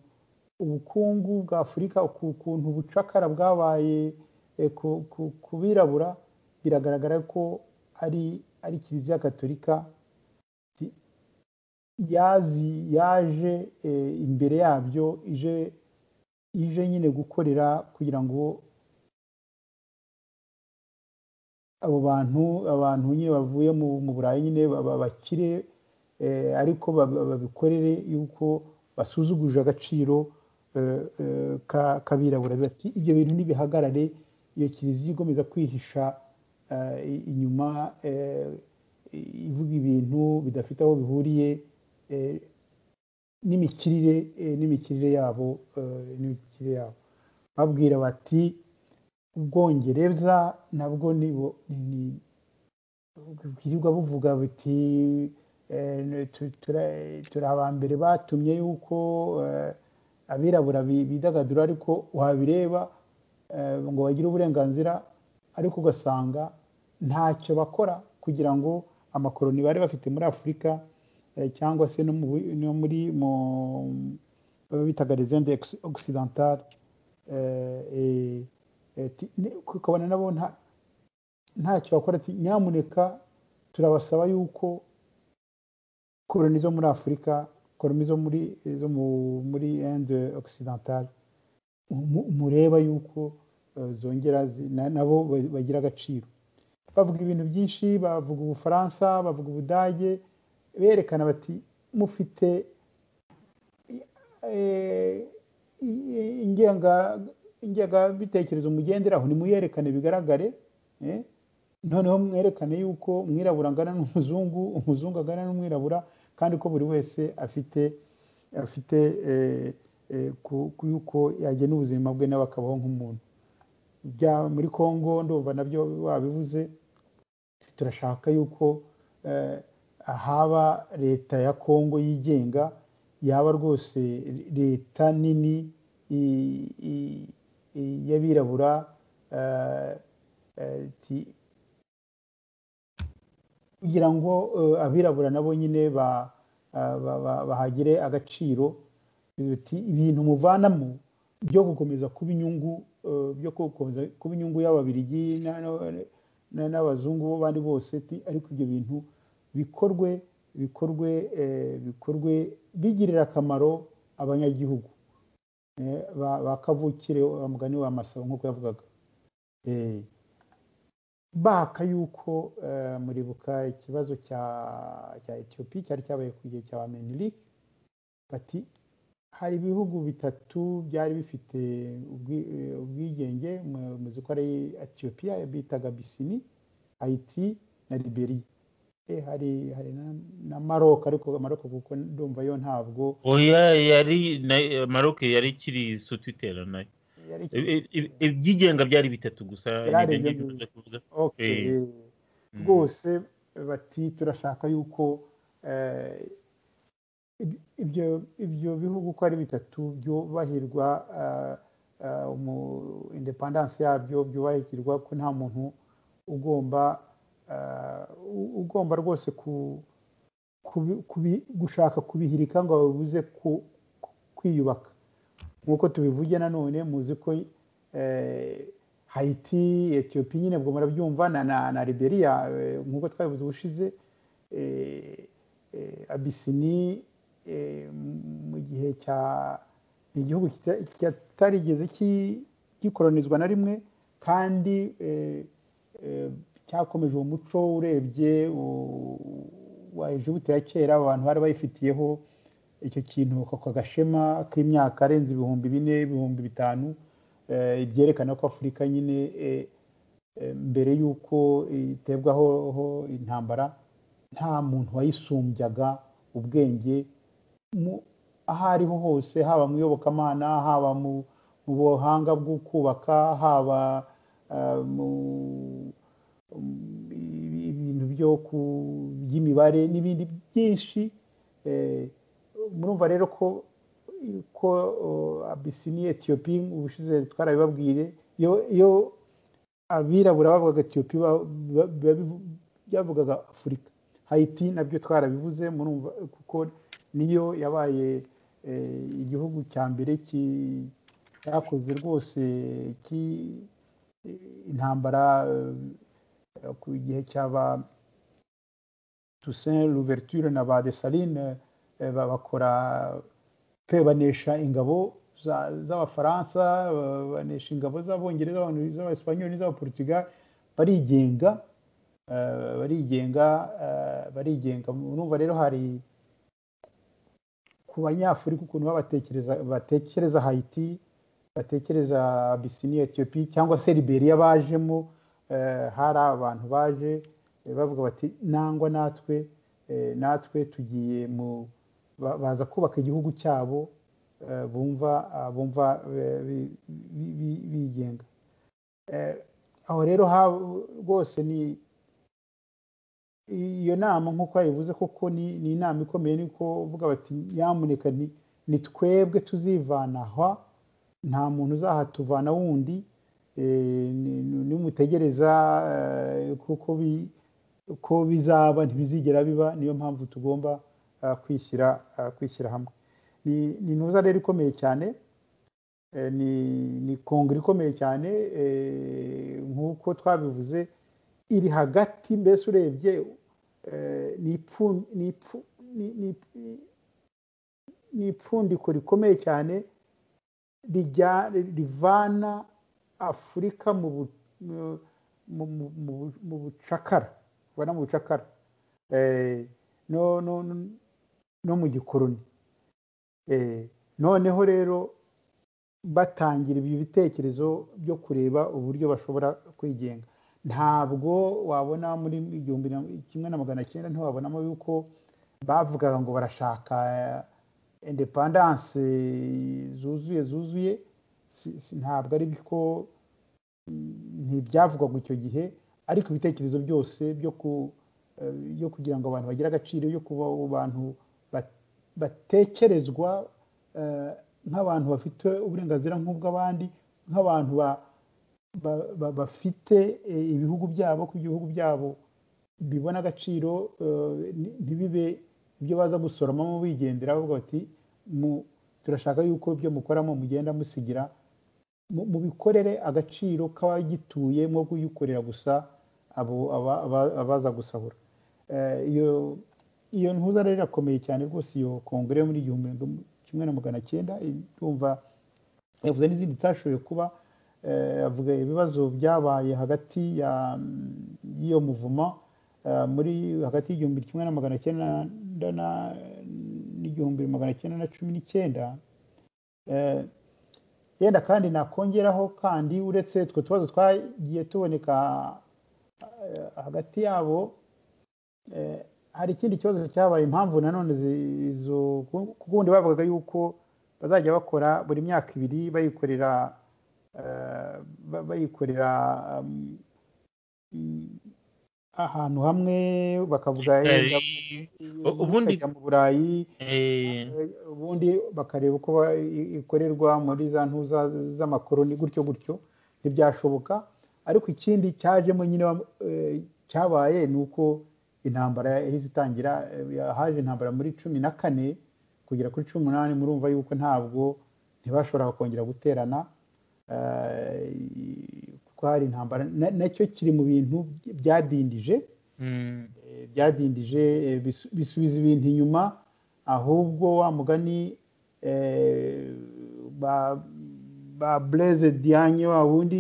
ubukungu bwa afurika ukuntu ubucakara bwabaye ku birabura biragaragara ko ari ari kiliziya gatolika yazi yaje imbere yabyo ije ije nyine gukorera kugira ngo abo bantu abantu nyine bavuye mu burayi nyine bakire ariko babikorere yuko basuzuguje agaciro kabirabura bati ibyo bintu ntibihagarare iyo kiliziya igomeza kwihisha inyuma ivuga ibintu bidafite aho bihuriye n'imikirire n'imikirire yabo n'imikirire yabo babwira bati ubwongereza nabwo ni bwirirwa buvuga buti turi abambere batumye yuko abirabura bidagadura ariko wabireba ngo bagire uburenganzira ariko ugasanga ntacyo bakora kugira ngo amakoroni bari bafite muri afurika cyangwa se no muri bitaga rezende ogisidantari ukabona nabo ntacyo bakora nyamuneka turabasaba yuko koroni zo muri afurika koroni zo muri zo muri ende ogisidantari mureba yuko zongera nabo bagira agaciro bavuga ibintu byinshi bavuga ubufaransa bavuga ubudage berekana bati mufite ingengabitekerezo mugenderaho nimuyerekane bigaragare noneho mwerekane yuko umwirabura angana n'umuzungu umuzungu angana n'umwirabura kandi ko buri wese afite afite yuko yagena ubuzima bwe nawe akabaho nk'umuntu bya muri congo ndumva nabyo babivuze turashaka yuko haba leta ya congo yigenga yaba rwose leta nini y'abirabura kugira ngo abirabura nabo nyine bahagire agaciro biti ibintu muvanamo byo gukomeza kuba inyungu byo gukomeza kuba inyungu y'ababirigi n'abazungu bo bandi bose ariko ibyo bintu bikorwe bikorwe bikorwe bigirira akamaro abanyagihugu bakavukire mugani wa masabo nk'uko yavugaga baka yuko muribuka ikibazo cya etiyopi cyari cyabaye ku gihe cya menirike bati hari ibihugu bitatu byari bifite ubwigenge muzi ko ari etiyopiya bitaga bisini hayiti na liberiya hari hari na maroc ariko maroc kuko ndumva yo ntabwo oya yari maroc yari ikiri sutitera nayo ibyigenga byari bitatu gusa rwose bati turashaka yuko ibyo ibyo bihugu uko ari bitatu byubahirwa indepandansi yabyo byubahirwa ko nta muntu ugomba ugomba rwose gushaka kubihirika ngo babuze kwiyubaka nk'uko tubivuge nanone muzi ko hayiti etiyopi nyine bwo murabyumva na liberiya nk'uko twabivuze ubushize abisini mu gihe cya igihugu kitarigeze gikoronizwa na rimwe kandi cyakomeje uwo muco urebye wa ejibuti ya kera abantu bari bayifitiyeho icyo kintu kagashema k'imyaka arenze ibihumbi bine ibihumbi bitanu byerekana ko afurika nyine mbere y'uko itebwaho intambara nta muntu wayisumbyaga ubwenge aho ariho hose haba mu iyobokamana haba mu buhanga bwo kubaka haba mu ibintu byo by'imibare n'ibindi byinshi murumva rero ko ko abisini etiyopi ubushize twarabibabwiye iyo abirabura bavugaga etiyopi byavugaga afurika hayiti nabyo twarabivuze murumva kuko niyo yabaye igihugu cya mbere cyakoze rwose intambara ku gihe cy'aba Toussaint Louverture na ba Dessalines bakora pe banesha ingabo z'abafaransa banesha ingabo z'abongereza z'abasipanyoli n'iz'abaportugal barigenga barigenga barigenga urumva rero hari ku banyafurika ukuntu babatekereza batekereza hayiti batekereza bisini etiyopi cyangwa se liberiya bajemo hari abantu baje bavuga bati nangwa natwe natwe tugiye mu baza kubaka igihugu cyabo bumva bumva bigenga aho rero rwose ni iyo nama nk'uko yabivuze koko ni inama ikomeye niko uvuga bati nyamuneka ni twebwe tuzivana aha nta muntu uzahatuvana wundi nimutegereza kuko bizaba ntibizigera biba niyo mpamvu tugomba kwishyira kwishyira hamwe ni ntuza rero ikomeye cyane ni kongere ikomeye cyane nk'uko twabivuze iri hagati mbese urebye ni ipfundiko rikomeye cyane rivana afurika mu bucakara ubona mu bucakara no mu gikoroni noneho rero batangira ibi bitekerezo byo kureba uburyo bashobora kwigenga ntabwo wabona muri igihumbi kimwe na magana cyenda ntiwabonamo yuko bavugaga ngo barashaka indepandanse zuzuye zuzuye ntabwo ari ko ntibyavugwaga icyo gihe ariko ibitekerezo byose byo kugira ngo abantu bagire agaciro yo kuba abantu batekerezwa nk'abantu bafite uburenganzira nk'ubw'abandi nk'abantu bafite ibihugu byabo ko ibihugu byabo bibona agaciro ntibibe ibyo baza gusoromamo bigendera bavuga bati turashaka yuko ibyo mukoramo mugenda musigira mubikorere agaciro k'abagituye mwo kuyikorera gusa abaza gusahura iyo ntuza rero irakomeye cyane rwose iyo kongere muri igihumbi kimwe na magana cyenda irumva yavuze n'izindi itashoboye kuba avuga ibibazo byabaye hagati y'iyo muvuma muri hagati y'igihumbi kimwe na magana cyenda n'igihumbi magana cyenda na cumi n'icyenda yenda kandi nakongeraho kandi uretse utwo tubazo twagiye tuboneka hagati yabo hari ikindi kibazo cyabaye impamvu nanone ku bundi bavugaga yuko bazajya bakora buri myaka ibiri bayikorera bayikorera ahantu hamwe bakavuga ubundi mu burayi ubundi bakareba uko ikorerwa muri za ntuza z'amakoroni gutyo gutyo ntibyashoboka ariko ikindi cyajemo nyine cyabaye ni uko intambara yahise itangira haje intambara muri cumi na kane kugera kuri cumi n'umunani murumva yuko ntabwo ntibashoboraga kongera guterana kuko hari intambara nacyo kiri mu bintu byadindije byadindije bisubiza ibintu inyuma ahubwo wa mugani ba bureze diane wa wundi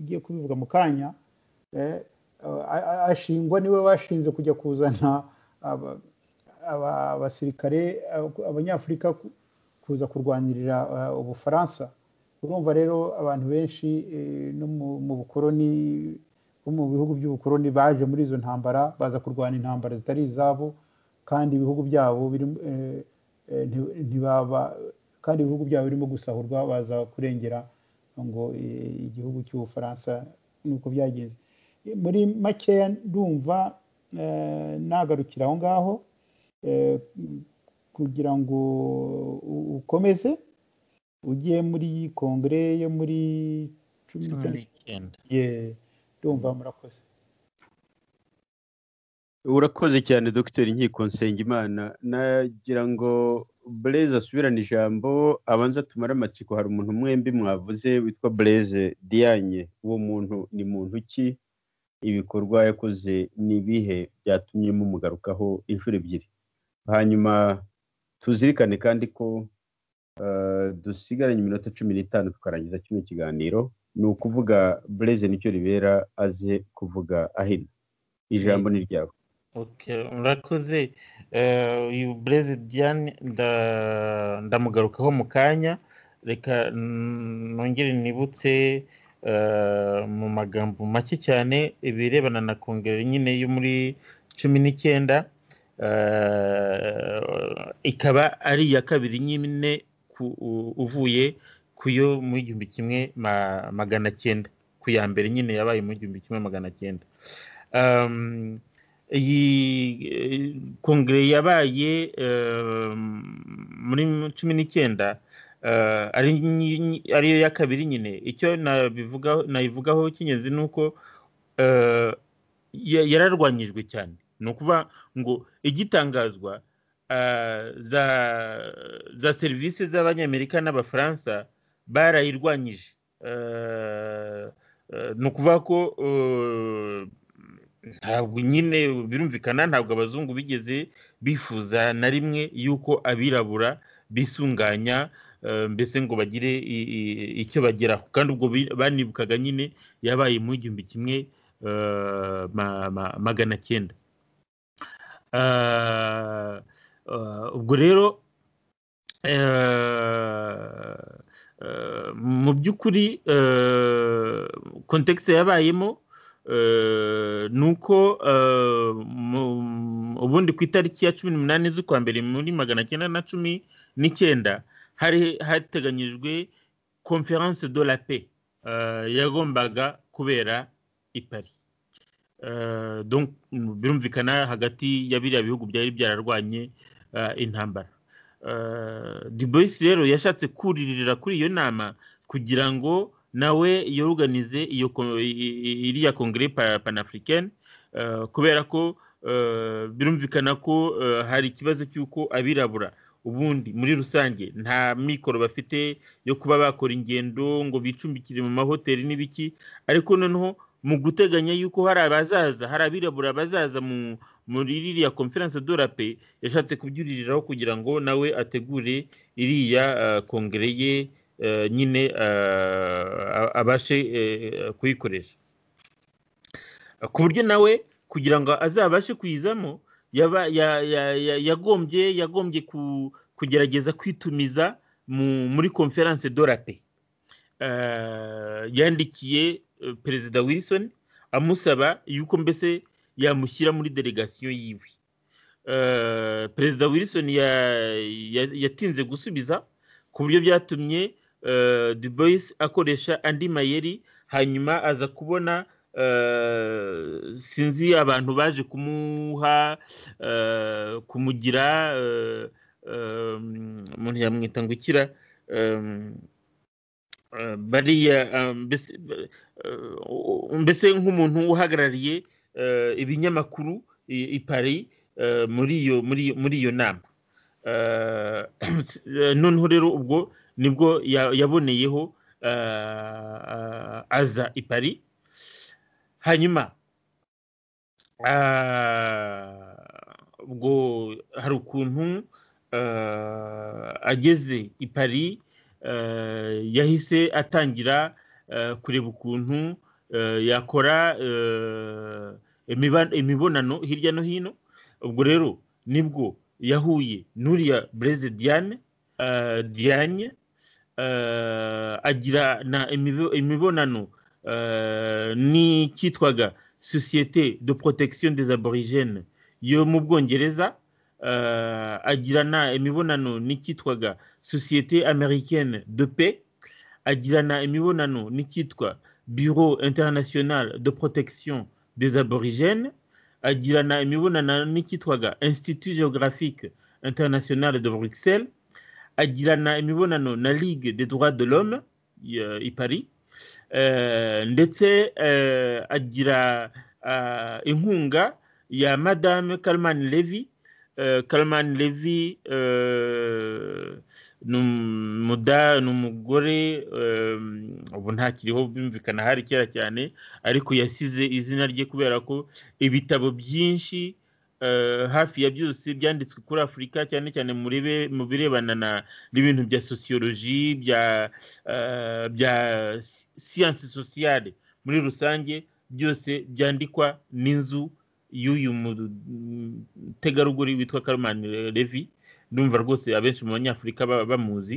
ugiye kubivuga mu kanya ashingwa niwe washinze kujya kuzana abasirikare abanyafurika kuza kurwanirira ubufaransa urumva rero abantu benshi no mu bukoroni bo mu bihugu by'ubukoroni baje muri izo ntambara baza kurwana intambara zitari izabo kandi ibihugu byabo kandi ibihugu byabo birimo gusahurwa baza kurengera ngo igihugu cy'ubufaransa nuko byagenze muri makeya ndumva nagarukira aho ngaho kugira ngo ukomeze ugiye muri kongere yo muri cumi n'icyenda ndumva murakoze urakoze cyane dogiteri inkiko nsengimana nagira ngo bureze asubirane ijambo abanza tumare amatsiko hari umuntu mwembi mwavuze witwa bureze diyanye uwo muntu ni muntu ki ibikorwa yakoze ni ibihe byatumye mumugarukaho inshuro ebyiri hanyuma tuzirikane kandi ko dusigaranye iminota cumi n'itanu tukarangiza kino kiganiro ni ukuvuga bureze nicyo ribera aze kuvuga ahina ijambo ni ryawe murakoze uyu bureze diane ndamugarukaho mu kanya reka nongere nibutse mu magambo make cyane ibirebana na kongere nyine yo muri cumi n'icyenda ikaba ari iya kabiri nyine uvuye ku yo mu igihumbi kimwe magana cyenda ku ya mbere nyine yabaye mu igihumbi kimwe magana cyenda iyi kongere yabaye muri cumi n'icyenda ariyo ya kabiri nyine icyo nabivugaho cy'ingenzi ni uko yararwanyijwe cyane ni ukuvuga ngo igitangazwa za serivisi z'abanyamerika n'abafaransa barayirwanyije ni ukuvuga ko ntabwo nyine birumvikana ntabwo abazungu bigeze bifuza na rimwe yuko abirabura bisunganya mbese ngo bagire icyo bageraho kandi ubwo banibukaga nyine yabaye mu igihumbi kimwe magana cyenda ubwo rero mu by'ukuri kontekisi yabayemo ni uko ubundi ku itariki ya cumi n'umunani z'ukwa mbere muri magana cyenda na cumi n'icyenda hari hateganyijwe conference de la paix yagombaga kubera i Paris birumvikana hagati ya biriya bihugu byari byararwanye intambara Boyce rero yashatse kuririra kuri iyo nama kugira ngo nawe yoruganize iriya kongere panafurikani kubera ko birumvikana ko hari ikibazo cy'uko abirabura ubundi muri rusange nta mikoro bafite yo kuba bakora ingendo ngo bicumbikire mu mahoteli n'ibiki ariko noneho mu guteganya yuko hari abazaza hari abirabura bazaza muri iriya konferense dora pe yashatse kubyuririraho kugira ngo nawe ategure iriya kongere ye nyine abashe kuyikoresha ku buryo nawe kugira ngo azabashe kuyizamo yagombye yagombye kugerageza kwitumiza muri konferanse dorape yandikiye perezida wilson amusaba yuko mbese yamushyira muri delegasiyo yiwe perezida wilson yatinze gusubiza ku buryo byatumye duboyisi akoresha andi mayeri hanyuma aza kubona sinzi abantu baje kumuha kumugira umuntu yamwita ngo ukira bariya mbese nk'umuntu uhagarariye ibinyamakuru i Paris muri iyo nama noneho rero ubwo nibwo yaboneyeho aza i Paris hanyuma ubwo hari ukuntu ageze i Paris yahise atangira kureba ukuntu yakora imibonano hirya no hino ubwo rero nibwo yahuye n'uriya bureze diane diane agira imibonano n'icyitwaga sosiyete de protection des aborigènes yo mu bwongereza agirana imibonano n'icyitwaga sosiyete américaine de paix agirana imibonano n'icyitwa bureau international de protection des aborigènes agirana imibonano n'icyitwaga institut géographique international de bruxelles agirana imibonano na ligue des droits de l'homme i paris ndetse agira inkunga ya madame karimani levi karimani levi ni umugore ubu ntakiriho bimvikana hari kera cyane ariko yasize izina rye kubera ko ibitabo byinshi hafi ya byose byanditswe kuri afurika cyane cyane mu birebana n'ibintu bya sosiyoloji bya siyansi sosiyale muri rusange byose byandikwa n'inzu y'uyu mutegarugori witwa karomani levi ndumva rwose abenshi mu banyafurika bamuzi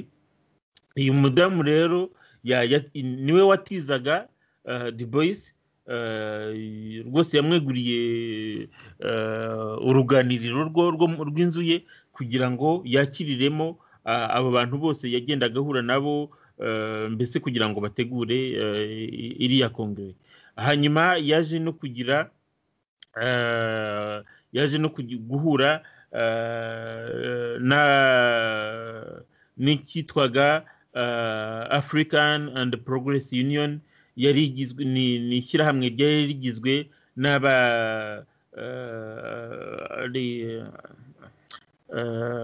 uyu mudamu rero niwe watizaga diboyisi rwose yamweguriye uruganiriro rw'inzu ye kugira ngo yakiriremo abo bantu bose yagendaga ahura nabo mbese kugira ngo bategure iriya kongere hanyuma yaje no kugira yaje no guhura n'icyitwaga african and progress union yari igizwe ni ishyirahamwe ryari rigizwe n'aba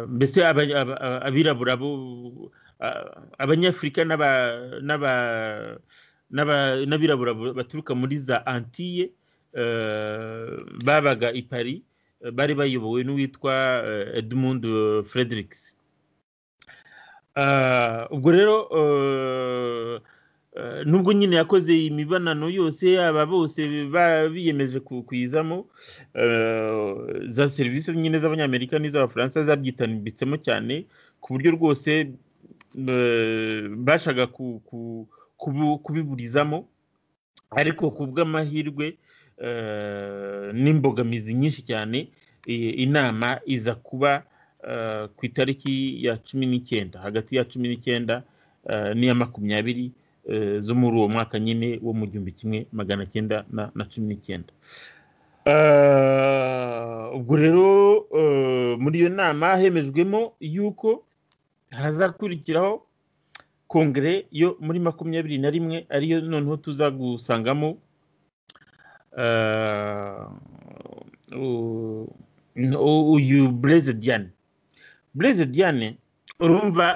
mbese abirabura abanyafurika n'abirabura baturuka muri za antiye babaga i paris bari bayobowe n'uwitwa edmund fredericks ubwo rero nubwo nyine yakoze imibonano yose aba bose biyemeje kuyizamo za serivisi nyine z'abanyamerika n'iz'abafaransa zabyitanibitsemo cyane ku buryo rwose bashaka kubiburizamo ariko ku bw'amahirwe n'imbogamizi nyinshi cyane inama iza kuba ku itariki ya cumi n'icyenda hagati ya cumi n'icyenda n'iya makumyabiri zo muri uwo mwaka nyine wo mu gihumbi kimwe magana cyenda na cumi n'icyenda ubwo rero muri iyo nama hemejwemo yuko hazakurikiraho kongere yo muri makumyabiri na rimwe ariyo noneho tuza gusangamo uyu bureze diyane bureze diyane urumva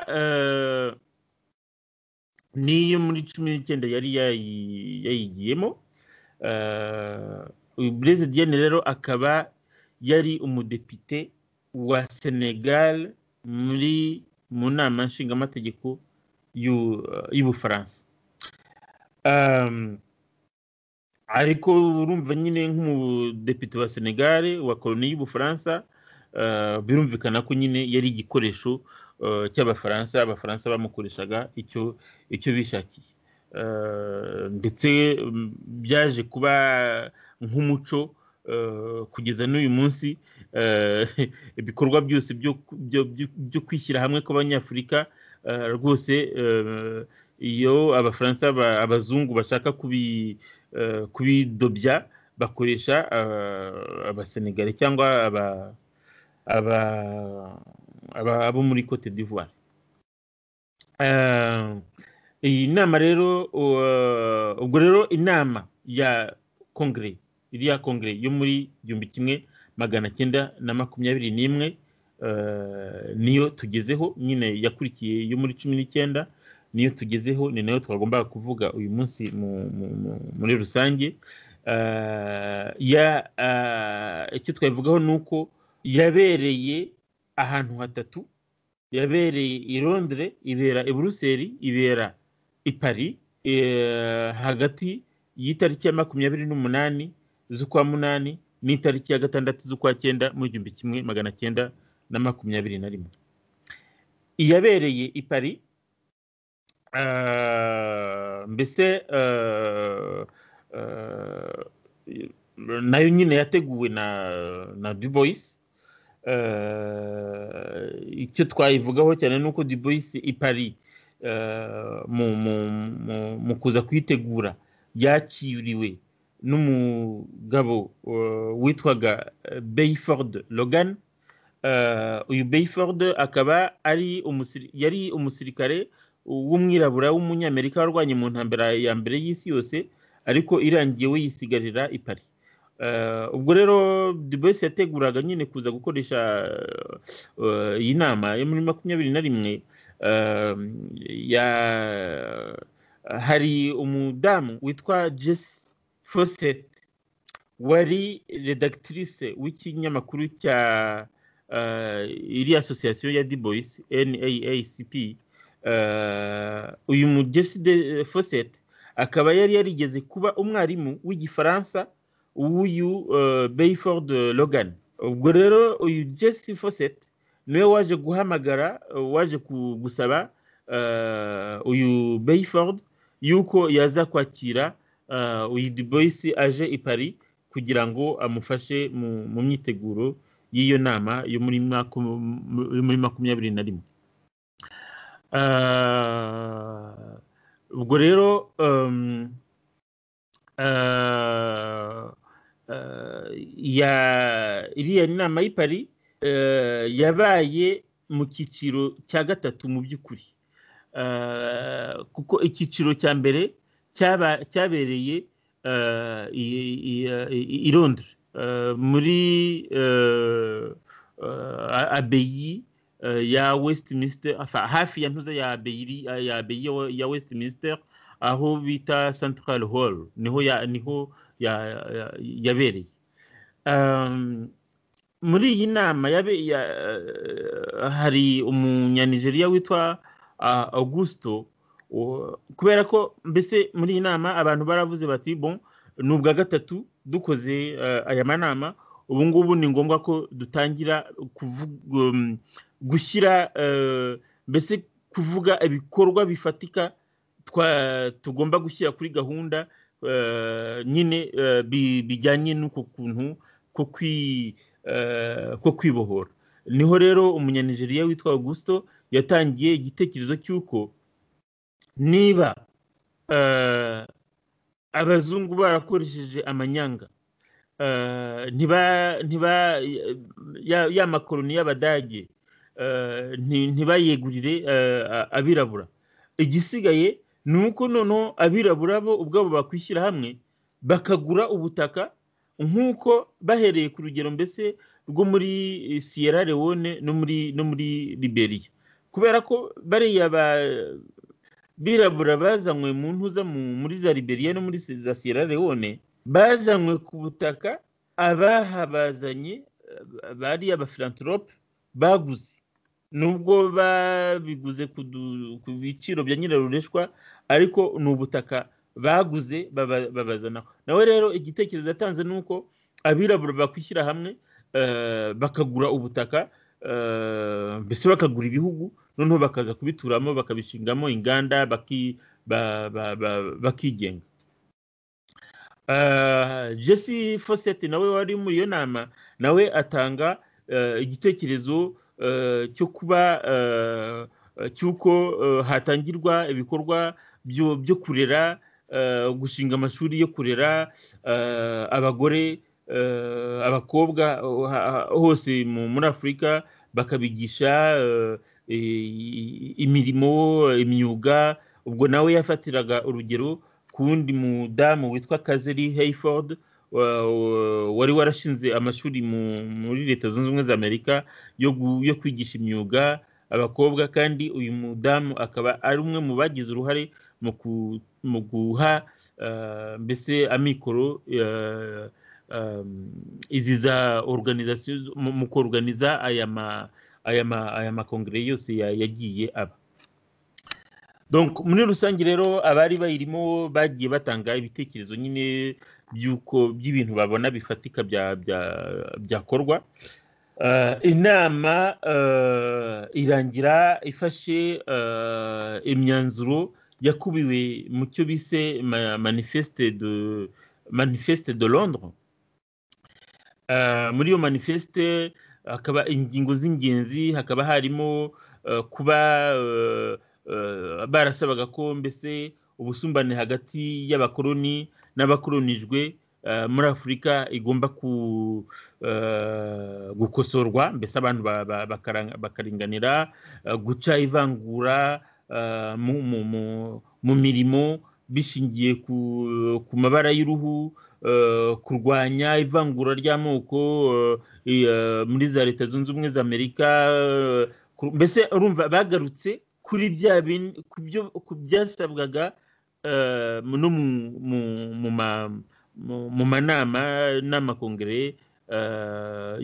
n'iyo muri cumi n'icyenda yari yayigiyemo uyu bureze diyane rero akaba yari umudepite wa senegal muri mu nama nshingamategeko y'ubufaransa ariko urumva nyine nk'umudepite wa senegal wa koloni y'ubufaransa birumvikana ko nyine yari igikoresho cy'abafaransa abafaransa bamukoreshaga icyo icyo bishakiye ndetse byaje kuba nk'umuco kugeza n'uyu munsi ibikorwa byose byo kwishyira hamwe kw'abanyafurika rwose iyo abafaransa abazungu bashaka kubidobya bakoresha abasenegare cyangwa abo muri cote d'ivoire iyi nama rero ubwo rero inama ya kongere iriya kongere yo muri igihumbi kimwe magana cyenda na makumyabiri n'imwe niyo tugezeho nyine yakurikiye yo muri cumi n'icyenda niyo tugezeho ni nayo twagombaga kuvuga uyu munsi muri rusange icyo twabivugaho ni uko yabereye ahantu hatatu yabereye i Londres ibera i buruseli ibera i Paris hagati y'itariki ya makumyabiri n'umunani z'ukwa munani n'itariki ya gatandatu z'ukwa cyenda mu gihumbi kimwe magana cyenda na makumyabiri na rimwe iyabereye i Paris mbese nayo nyine yateguwe na na dubois icyo twayivugaho cyane ni uko dubois i Paris mu kuza kuyitegura yakiriwe n'umugabo witwaga bayford logan uyu bayford akaba ari yari umusirikare w'umwirabura w'umunyamerika warwanye mu ntambara ya mbere y'isi yose ariko irangiye we yisigarira i Paris ubwo rero dubesi yateguraga nyine kuza gukoresha iyi nama yo muri makumyabiri na rimwe hari umudamu witwa jesi fosette wari redactrice w'ikinyamakuru cya iri asosiyasiyo ya diboyisi naacp uyu mugeside fosset akaba yari yarigeze kuba umwarimu w'igifaransa w'uyu bayford logan ubwo rero uyu jesse fosset niwe waje guhamagara waje gusaba uyu bayford yuko yaza kwakira uyu duboyisi aje i paris kugira ngo amufashe mu myiteguro y'iyo nama yo muri makumyabiri na rimwe ubwo rero iriya nama y'i Paris yabaye mu cyiciro cya gatatu mu by'ukuri kuko icyiciro cya mbere cyabereye i Londres muri abeyi ya westminster enfin hafi ya ntuza ya abeyi ya abeyi ya westminster aho bita central hall niho ya niho yabereye muri iyi nama hari umunyanigeriya witwa augusto kubera ko mbese muri iyi nama abantu baravuze bati bon ni ubwa gatatu dukoze aya manama ubu ngubu ni ngombwa ko dutangira gushyira mbese kuvuga ibikorwa bifatika tugomba gushyira kuri gahunda nyine bijyanye n'uko kuntu ko kwibohora niho rero umunyanigeriya witwa augusto yatangiye igitekerezo cy'uko niba abazungu barakoresheje amanyanga ntiba ya makoroni y'abadage ntibayegurire abirabura igisigaye ni uko noneho abirabura bo ubwabo bakwishyira hamwe bakagura ubutaka nk'uko bahereye ku rugero mbese rwo muri siyera leone no muri no muri liberiya kubera ko bariya birabura bazanywe mu ntuza muri za liberiya no muri za siyera leone bazanywe ku butaka abahabazanye bari abafilantrope baguze nubwo babiguze ku biciro bya nyirarureshwa ariko ni ubutaka baguze babazanaho nawe rero igitekerezo yatanze ni uko abirabura bakwishyira hamwe bakagura ubutaka mbese bakagura ibihugu noneho bakaza kubituramo bakabishingamo inganda bakigenga jesse fosette nawe wari muri iyo nama nawe atanga igitekerezo cyo kuba cy'uko hatangirwa ibikorwa byo kurera gushinga amashuri yo kurera abagore abakobwa hose muri afurika bakabigisha imirimo imyuga ubwo nawe yafatiraga urugero kuwundi mudamu witwa kazeri heyford wari warashinze amashuri muri leta zunze ubumwe za amerika yo kwigisha imyuga abakobwa kandi uyu mudamu akaba ari umwe mu bagize uruhare mu guha mbese amikoro izi za oruganizasiyo mu koruganiza aya makongere yose yagiye aba muri rusange rero abari bayirimo bagiye batanga ibitekerezo nyine by'uko by'ibintu babona bifatika byakorwa inama irangira ifashe imyanzuro yakubiwe mu cyo bise manifeste de londres muri iyo manifeste hakaba ingingo z'ingenzi hakaba harimo kuba barasabaga ko mbese ubusumbane hagati y'abakoloni n'abakolonijwe muri afurika igomba gukosorwa mbese abantu bakaringanira guca ivangura mu mirimo bishingiye ku mabara y'uruhu kurwanya ivangura ry'amoko muri za leta zunze ubumwe za amerika mbese urumva bagarutse kuri bya ku byasabwaga no mu manama n'amakongere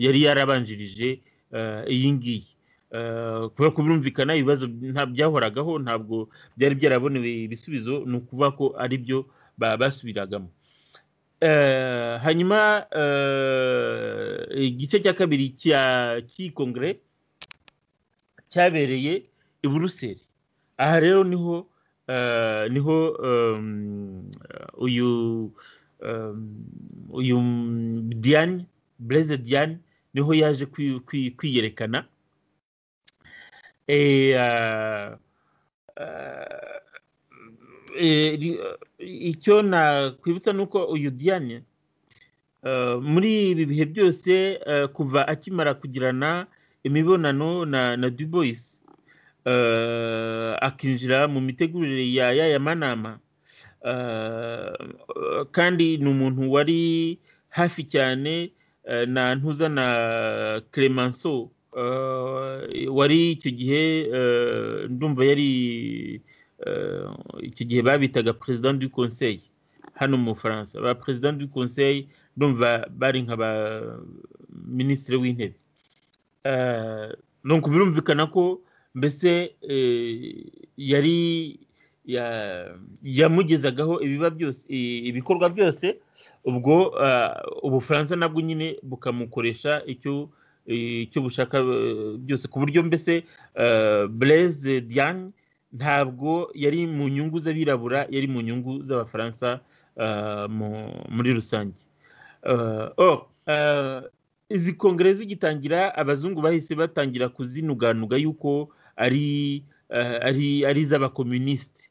yari yarabanjirije iyi ngiyi kubera ko birumvikana ibibazo byahoragaho ntabwo byari byarabonewe ibisubizo ni ukuvuga ko ari byo basubiragamo hanyuma igice cya kabiri cy'iyi kongere cyabereye i buruseli aha rero niho niho uyu uyu diane bureze diane niho yaje kwiyerekana icyo nakwibutsa ni uko uyu diane muri ibi bihe byose kuva akimara kugirana imibonano na duboyisi akinjira mu mitegurire ya yaya manama kandi ni umuntu wari hafi cyane na ntuza na clemenceau wari icyo gihe ndumva yari icyo gihe babitaga perezida du conseil hano mu bufaransa ba perezida du conseil ndumva bari nka ba minisitiri w'intebe nuko birumvikana ko mbese yari yamugezagaho ibiba byose ibikorwa byose ubwo ubufaransa nabwo nyine bukamukoresha icyo bushaka byose ku buryo mbese bureze diane ntabwo yari mu nyungu z'abirabura yari mu nyungu z'abafaransa muri rusange izi kongere zigitangira abazungu bahise batangira kuzinuganuga yuko ari ari ari iz'abakomunisiti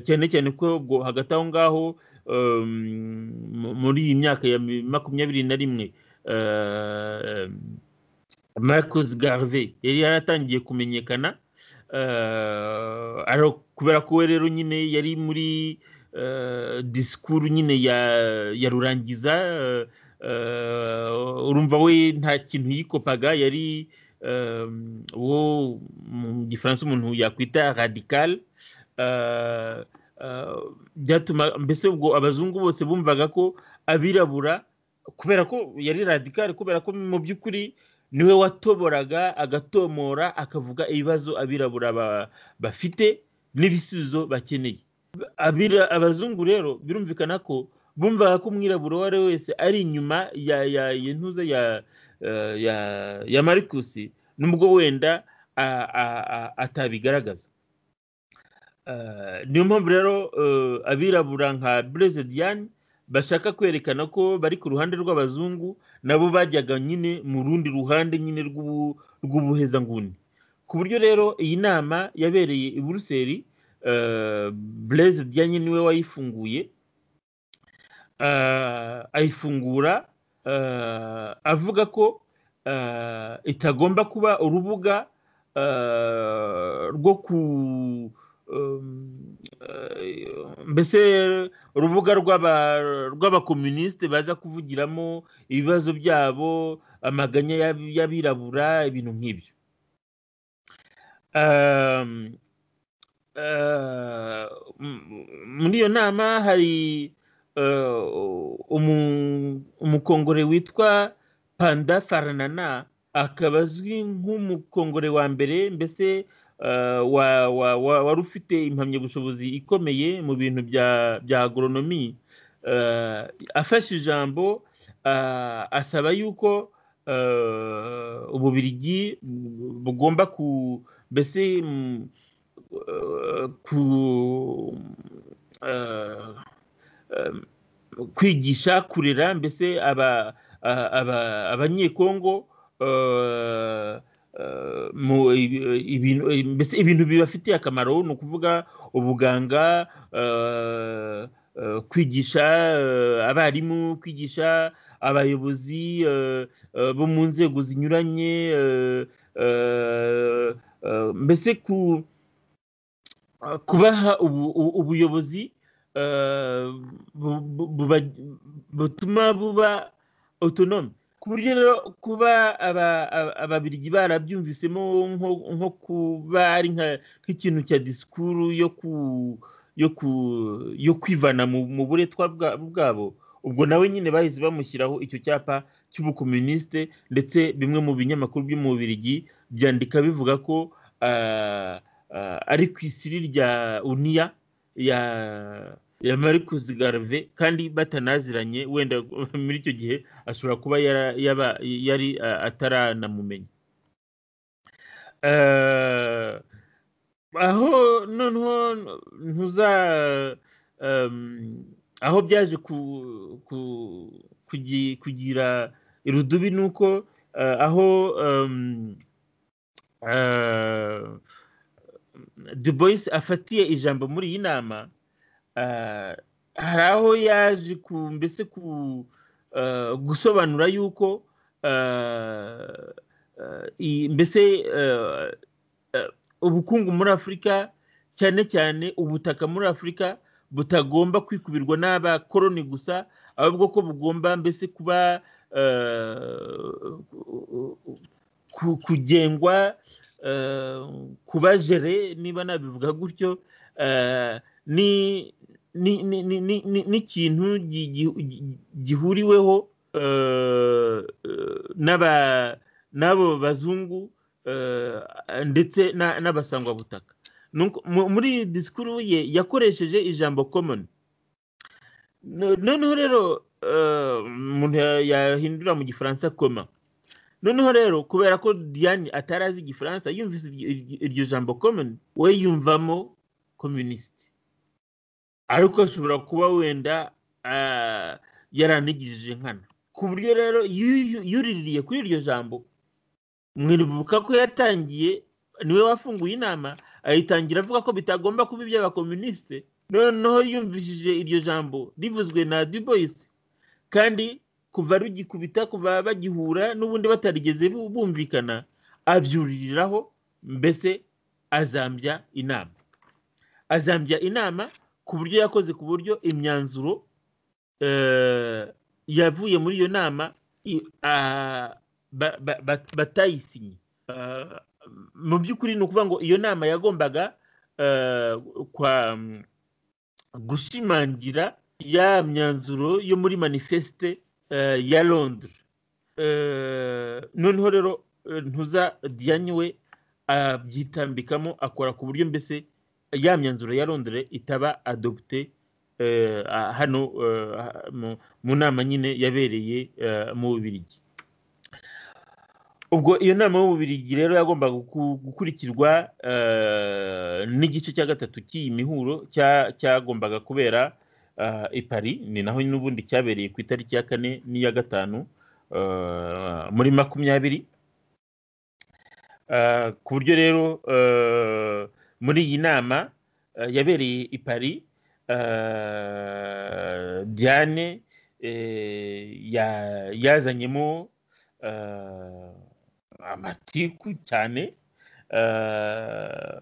cyane cyane ko ubwo hagati aho ngaho muri iyi myaka ya makumyabiri na rimwe marcus garve yari yaratangiye kumenyekana kubera ko we rero nyine yari muri disikuru nyine ya rurangiza urumva we nta kintu yikopaga yari uwo mu gifaransa umuntu yakwita radikal byatuma mbese ubwo abazungu bose bumvaga ko abirabura kubera ko yari radikal kubera ko mu by'ukuri niwe watoboraga agatomora akavuga ibibazo abirabura bafite n'ibisubizo bakeneye abazungu rero birumvikana ko bumvaga ko umwirabura uwo ari we wese ari inyuma ya ya intuza ya ya ya marikusi nubwo wenda atabigaragaza niyo mpamvu rero abirabura nka bureze diane bashaka kwerekana ko bari ku ruhande rw'abazungu nabo bajyaga nyine mu rundi ruhande nyine rw'ubuhezanguni ku buryo rero iyi nama yabereye i buruseli bureze diane niwe wayifunguye ayifungura avuga ko itagomba kuba urubuga rwo ku mbese urubuga rw'abakominisite baza kuvugiramo ibibazo byabo amaganya y'abirabura ibintu nk'ibyo muri iyo nama hari umukongore witwa panda faranana akaba azwi nk'umukongore wa mbere mbese wari ufite impamyabushobozi ikomeye mu bintu bya agoronomi afashe ijambo asaba yuko ububirigi bugomba ku mbese ku kwigisha kurera mbese abanyekongo mbese ibintu bibafitiye akamaro ni ukuvuga ubuganga kwigisha abarimu kwigisha abayobozi bo mu nzego zinyuranye mbese kubaha ubuyobozi butuma buba otonome ku buryo rero kuba ababirigi barabyumvisemo nko kuba ari nk'ikintu cya disikuru yo kwivana mu buretwa bwabo ubwo nawe nyine bahise bamushyiraho icyo cyapa cy'ubukominisite ndetse bimwe mu binyamakuru byo mu birigi byandika bivuga ko ari ku isiri rya uniya ya ya marikusi garve kandi batanaziranye wenda muri icyo gihe ashobora kuba yari ataranamumenya aho noneho ntuza aho byaje kugira irudubi ni uko aho duboyis afatiye ijambo muri iyi nama hari aho yaje ku mbese ku gusobanura yuko mbese ubukungu muri afurika cyane cyane ubutaka muri afurika butagomba kwikubirwa n'abakoroni gusa ahubwo ko bugomba mbese kuba kugengwa kuba jere niba nabivuga gutyo n'ikintu gihuriweho n'abo bazungu ndetse n'abasangwabutaka muri disikuru ye yakoresheje ijambo komoni noneho rero umuntu yahindura mu gifaransa koma noneho rero kubera ko diane atari azi igifaransa yumvise iryo jambo komoni we yumvamo kominisiti ariko ashobora kuba wenda yaranigije nkana ku buryo rero yuriririye kuri iryo jambo mwibuka ko yatangiye niwe wafunguye inama ayitangira avuga ko bitagomba kuba iby'abakominisite noneho yumvishije iryo jambo rivuzwe na duboyisi kandi kuva rugikubita kuva bagihura n'ubundi batarigeze bumvikana abyuririraho mbese azambya inama azambya inama ku buryo yakoze ku buryo imyanzuro yavuye muri iyo nama i- ah, ba- ba- ba- batayisinye Ah, mu by'ukuri ni ukuvuga ngo iyo nama yagombaga eh, kwa mm, gushimangira ya myanzuro yo muri manifeste eh, ya londres Eh, noneho rero eh, ntuza diane we abyitambikamo akora ku buryo mbese ya myanzuro ya londres itaba adopte eh, ah, hano eh, ah, mu- mu nama nyine yabereye eh, mu bubirigi ubwo iyo nama y'ububirigi rero yagombaga gu- gukurikirwa eh, n'igice cya gatatu cy'iyi mihuro cya- cyagombaga kubera eh, i paris ni naho n'ubundi cyabereye ku itariki ya kane n'iya gatanu eh, muri makumyabiri Eh, ku buryo rero eh, muri iyi nama eh, yabereye i paris eh, diane eh, ya- yazanyemo eh, amatiku cyane eh,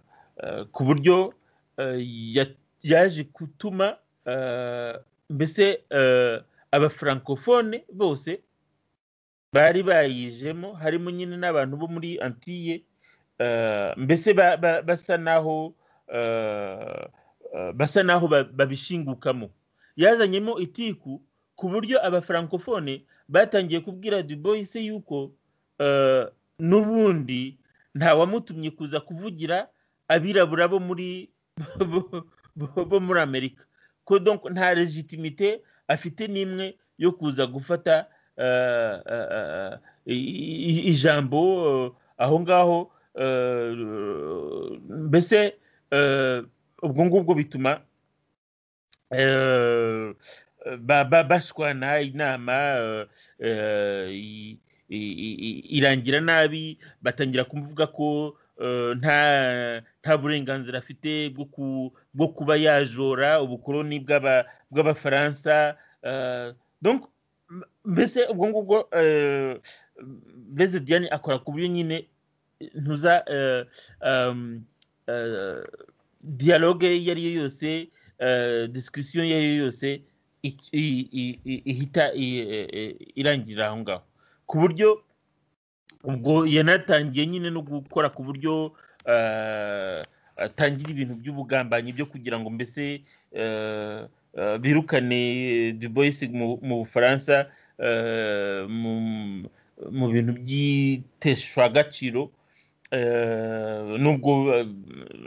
eh, ku buryo eh, ya- yaje gutuma eh, mbese eh, abafrancofone bose bari bayijemo harimo nyine n'abantu bo muri antiye eh, mbese ba- ba- basa naho eh, eh, basa naho ba- babishingukamo yazanyemo itiku ku buryo abafrancofone batangiye kubwira dubois yuko eh, n'ubundi ntawamutumye kuza kuvugira abirabura bo muri bo- bo- bo muri amerika ko donc nta legitimite afite n'imwe yo kuza gufata eh, eh, eh, i- i- ijambo eh, aho ngaho eh, mbese eh, ubwo ngubwo bituma eh, ba- ba- bashwana inama eh, eh, i- i- i- irangira nabi batangira kumuvuga ko eh, nta nta burenganzira afite bwo ku- bwo kuba yajora ubukoloni bw'aba- bw'abafaransa eh, donc m- mbese ubwo ngubwo eh, mbese diane akora ku buryo nyine eh, ntuza eh, um, eh, dialogue iyo ari yo yose eh, discussion iyo ari yo yose i- i- i- i- ihita i- e- e- irangirira aho ngaho ku buryo ubwo yanatangiye nyine no gukora ku buryo eh, atangira ibintu by'ubugambanyi byo kugira ngo mbese eh, eh, birukane dubois mu mu bufaransa eh, mu- mu bintu by'iteshwagaciro eh, nubwo eh,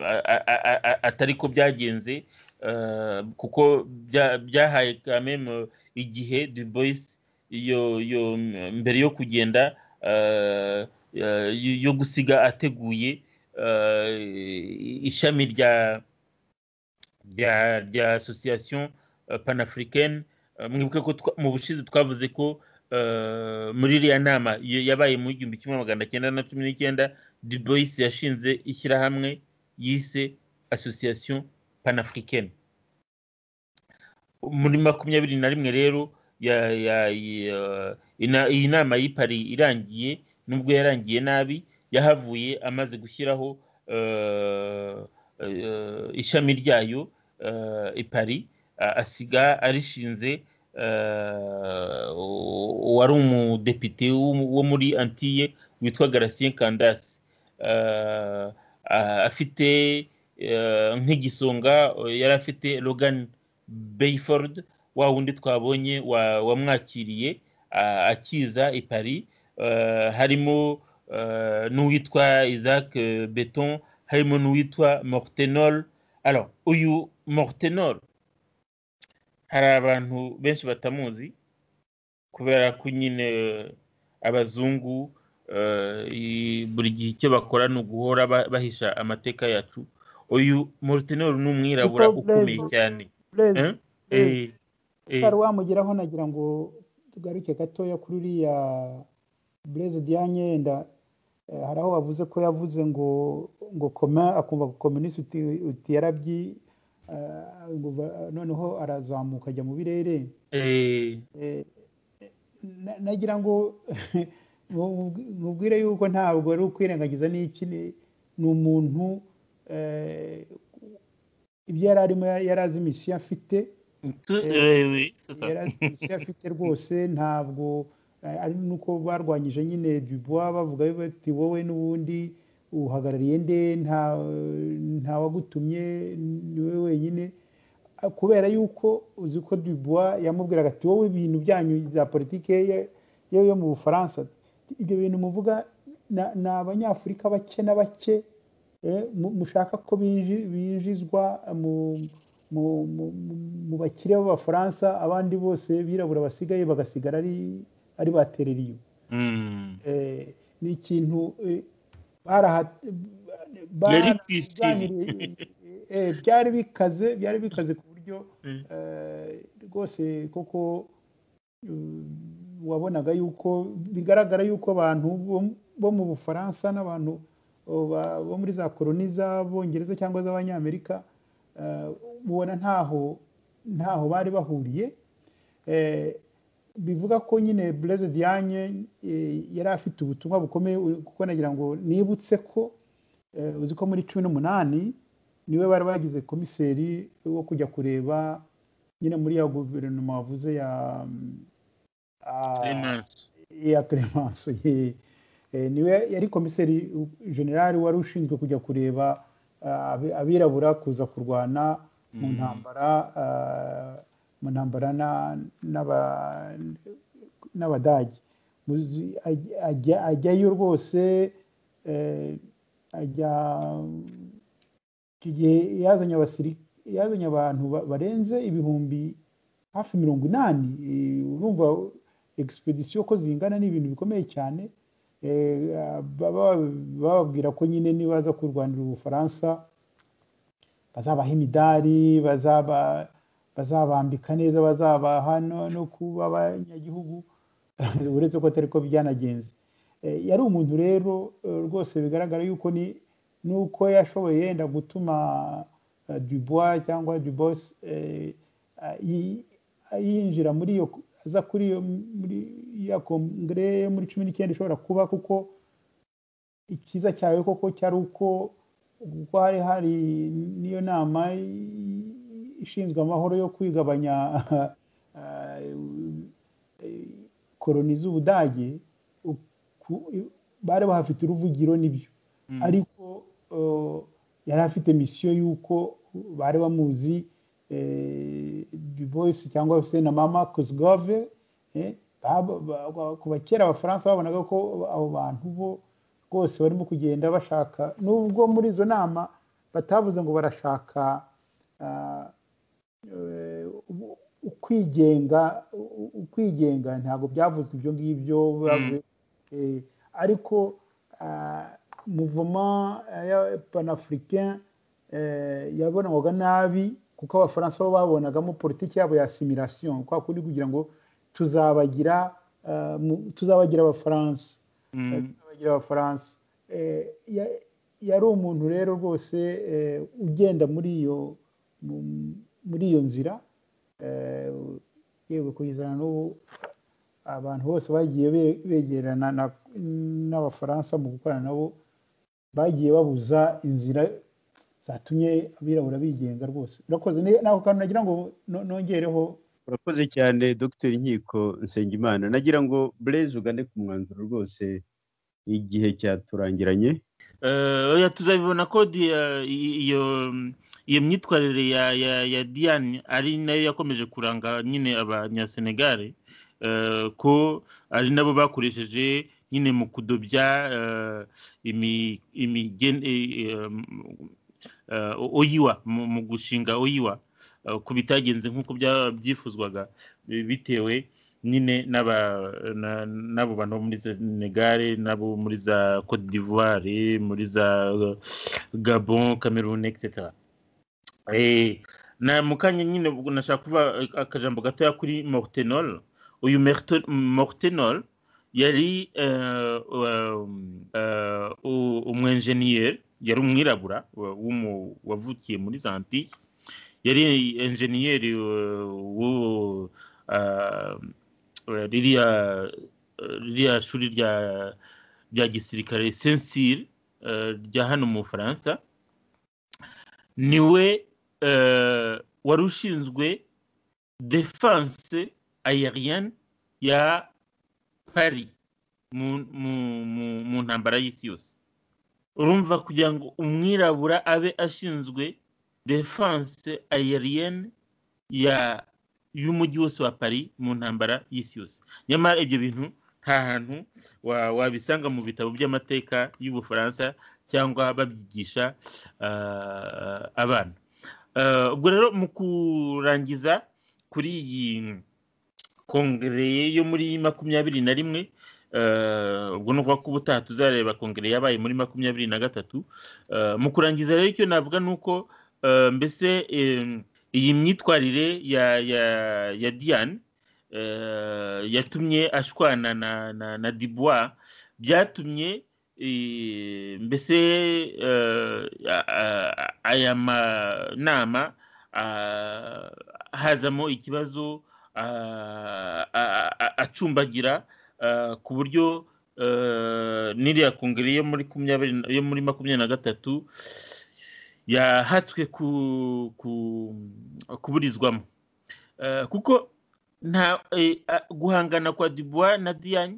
a- a- a- a- atari ko byagenze eh, kuko bya- byahaye kameme igihe du boys iyo iyo mbere yo kugenda eh, eh, yo- yo gusiga ateguye eh, ishami rya rya rya association eh, panafricaine Eh, mwibuke ko twa- mu bushize twavuze ko eh, muri iriya nama y- yabaye mu igihumbi kimwe magana cyenda na cumi n'icyenda du boys yashinze ishyirahamwe yise association panafricaine muri makumyabiri na rimwe rero ya- ya- ya- ina- iyi nama y'ipari irangiye nubwo yarangiye nabi yahavuye amaze gushyiraho eh, eh, ishami ryayo eh, ipari a- asiga arishinze eh, u- uwari umudepite wo- wo muri antiye witwa garatien kandasi Eh, a- afite eh, nk'igisonga eh, yari afite logan Bayford wa wundi twabonye wa- wamwakiriye ah, akiza i Paris Eh, harimo eh, n'uwitwa Isaac eh, Beton harimo n'uwitwa Mortenol alors uyu Mortenol hari abantu benshi batamuzi kubera ko nyine eh, abazungu eh, i- buri gihe icyo bakora ni uguhora ba- bahisha amateka yacu uyu Mortenol ni umwirabura Niko Blaise. ukomeye cyane Blaise, Eh? Blaise. Eh, eh, utari wamugeraho nagira ngo tugaruke gatoya kuri uriya bureze diane yenda eh, hari aho bavuze ko yavuze ngo ngo koma akumva ko komunisi uti- uti yarabyi eh, ngo va- noneho arazamuka ajya mu birere eh, Eh, na- nagira ngo mubwire yuko ntabwo ari ukwirengagiza n'iki ni ni umuntu eh, ibyo yari arimo yari azi misiyo afite isi afite rwose ntabwo ari nuko barwanyije nyine dubuwa bavuga bati wowe n'ubundi uhagarariye nde nta wagutumye ni wowe wenyine kubera yuko uzi ko dubuwa yamubwiraga ati wowe ibintu byanyu za politiki yo yo mu bufaransa ibyo bintu muvuga ni abanyafurika bake na bake mushaka ko binjizwa mu mu bakire b'abafaransa abandi bose birabura basigaye bagasigara ari batereriye ni ikintu byari bikaze byari bikaze ku buryo rwose koko wabonaga yuko bigaragara yuko abantu bo mu bufaransa n'abantu bo muri za koroni z'abongereza cyangwa z'abanyamerika ubona ntaho ntaho bari bahuriye bivuga ko nyine bureze diane yari afite ubutumwa bukomeye kuko nagira ngo nibutse ko uzi ko muri cumi n'umunani niwe bari bagize komiseri wo kujya kureba nyine muri ya guverinoma wavuze ya ya clemenceau niwe yari komiseri generali wari ushinzwe kujya kureba abirabura kuza kurwana mu ntambara mu ntambara n'abadage ajyayo rwose ajya icyo gihe yazanye abantu barenze ibihumbi hafi mirongo inani urumva egisipedisiyo ko zingana ni ibintu bikomeye cyane bababwira ko nyine nibaza kurwanira ubufaransa bazabaha imidari bazabambika neza bazabaha no kuba abanyagihugu uretse ko atari ko byanagenze yari umuntu rero rwose bigaragara yuko ni nuko yashoboye yenda gutuma dubois cyangwa dubos yinjira muri iyo aza kuri iyo muri ya kongere yo muri cumi n'icyenda ishobora kuba kuko ikiza cyawe koko cyari uko kuko hari hari n'iyo nama ishinzwe amahoro yo kwigabanya koroni z'ubudage bari bahafite uruvugiro nibyo ariko yari afite misiyo y'uko bari bamuzi duboyisi cyangwa se na mama kuzigove kuva kera abafaransa babonaga ko abo bantu bo rwose barimo kugenda bashaka nubwo muri izo nama batavuze ngo barashaka ukwigenga ukwigenga ntabwo byavuzwe ibyo ngibyo ariko muvoma ya panafurikeni yabonwaga nabi kuko abafaransa bo babonagamo politiki yabo ya asimilasiyo kwa kundi kugira ngo tuzabagira tuzabagira abafaransa tuzabagira abafaransa yari umuntu rero rwose ugenda muri iyo muri iyo nzira yewe kugeza n'ubu abantu bose bagiye begerana n'abafaransa mu gukorana nabo bagiye babuza inzira zatumye abirabura bigenga rwose urakoze ntabwo kantu nagira ngo nongereho urakoze cyane dr nkiko nsengimana nagira ngo bureze ugane ku mwanzuro rwose igihe cyaturangiranye tuzabibona ko iyo iyo myitwarire ya diane ari nayo yakomeje kuranga nyine abanyasenegare ko ari nabo bakoresheje nyine mu kudobya oyiwa mu gushinga oyiwa ku bitagenze nk'uko byifuzwaga bitewe nyine n'abo bantu bo muri senegare n'abo muri za cote d'ivoire muri za gabon cameroon etc na mu kanya nyine nashaka kuva akajambo gatoya kuri mortenol uyu mortenol yari umwenjeniyeri yari umwirabura wavukiye muri zanti yari enjeniyeri ririya shuri rya gisirikare sensire rya hano mu bufaransa niwe wari ushinzwe defanse ayariyani ya pari mu mu- mu- mu ntambara y'isi yose urumva kugira ngo umwirabura abe ashinzwe defanse ayariyani ya y'umujyi wose wa pari mu ntambara y'isi yose nyamara ibyo bintu nta hantu wa- wabisanga mu bitabo by'amateka y'ubufaransa cyangwa babyigisha ah, abana Ah, ubwo rero mu kurangiza kuri iyi kongere yo muri makumyabiri na rimwe eh, ubwo ni ukuvuga ko ubutaha tuzareba kongere yabaye muri makumyabiri na gatatu Eh, mu kurangiza rero icyo navuga ni uko eh, mbese em, iyi myitwarire ya ya ya diane eh, yatumye ashwana na na, na dubois byatumye eh, mbese eh, a- a- aya manama ah, hazamo ikibazo ah, a- a- acumbagira ah, ku buryo eh, n'iriya kongere yo muri kumyabiri na- yo muri makumyabiri na gatatu yahatswe ku- ku- kuburizwamo Eh, kuko nta eh, a- guhangana kwa dubois na diane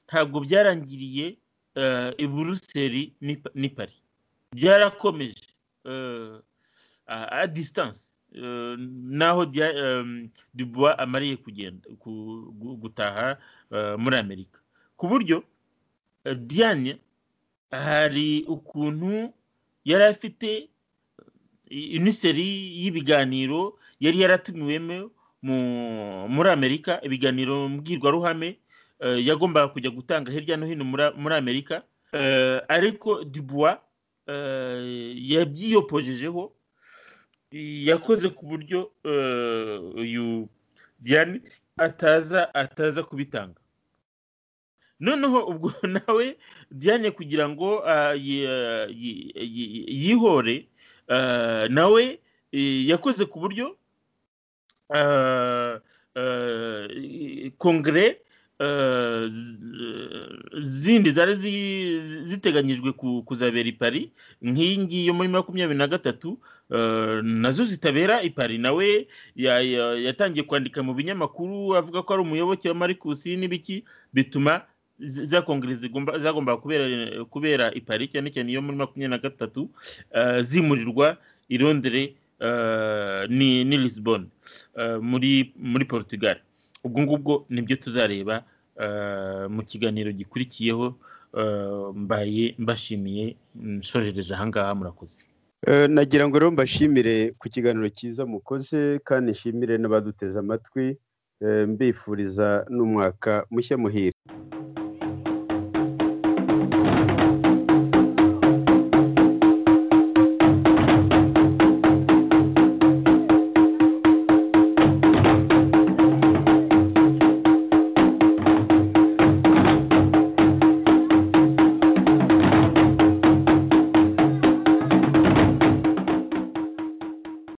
ntabwo byarangiriye eh, i buruseli n'i Pa- n'i pari byarakomeje eh, a- a distance eh, n'aho dia- em, dubois amariye kugenda ku- gu- gutaha eh, muri amerika ku buryo eh, diane hari ukuntu yari afite uniseri y'ibiganiro yari yaratumiwemo mu- muri amerika ibiganiro mbwirwaruhame eh, yagombaga kujya gutanga hirya no hino muri- muri amerika Eh, ariko dubois eh, yabyiyopojejeho yakoze ku buryo eh, uyu diane ataza ataza kubitanga noneho ubwo nawe diane kugira ngo ah, yi- yi- yi- yihore ah, nawe eh, yakoze ku buryo ah, ah, kongere ah, z- zindi zari zi- ziteganyijwe ku- kuzabera i pari nk'iyi ngiyi yo muri makumyabiri na gatatu eh, nazo zitabera i pari nawe ya- ya- yatangiye kwandika mu binyamakuru avuga ko ari umuyoboke wa marikusi n'ibiki bituma za- za kongere zigomba- zagombaga kubera kubera i pari cyane cyane iyo muri makumyabiri na gatatu eh, zimurirwa i londere eh, ni ni lisbon eh, muri muri portugal ubwo ngubwo nibyo tuzareba eh, mu kiganiro gikurikiyeho eh, mbaye mbashimiye nshojereje ahangaha murakoze Eh, nagira ngo rero mbashimire ku kiganiro cyiza mukoze kandi nshimire n'abaduteze amatwi eh, mbifuriza n'umwaka mushya muhire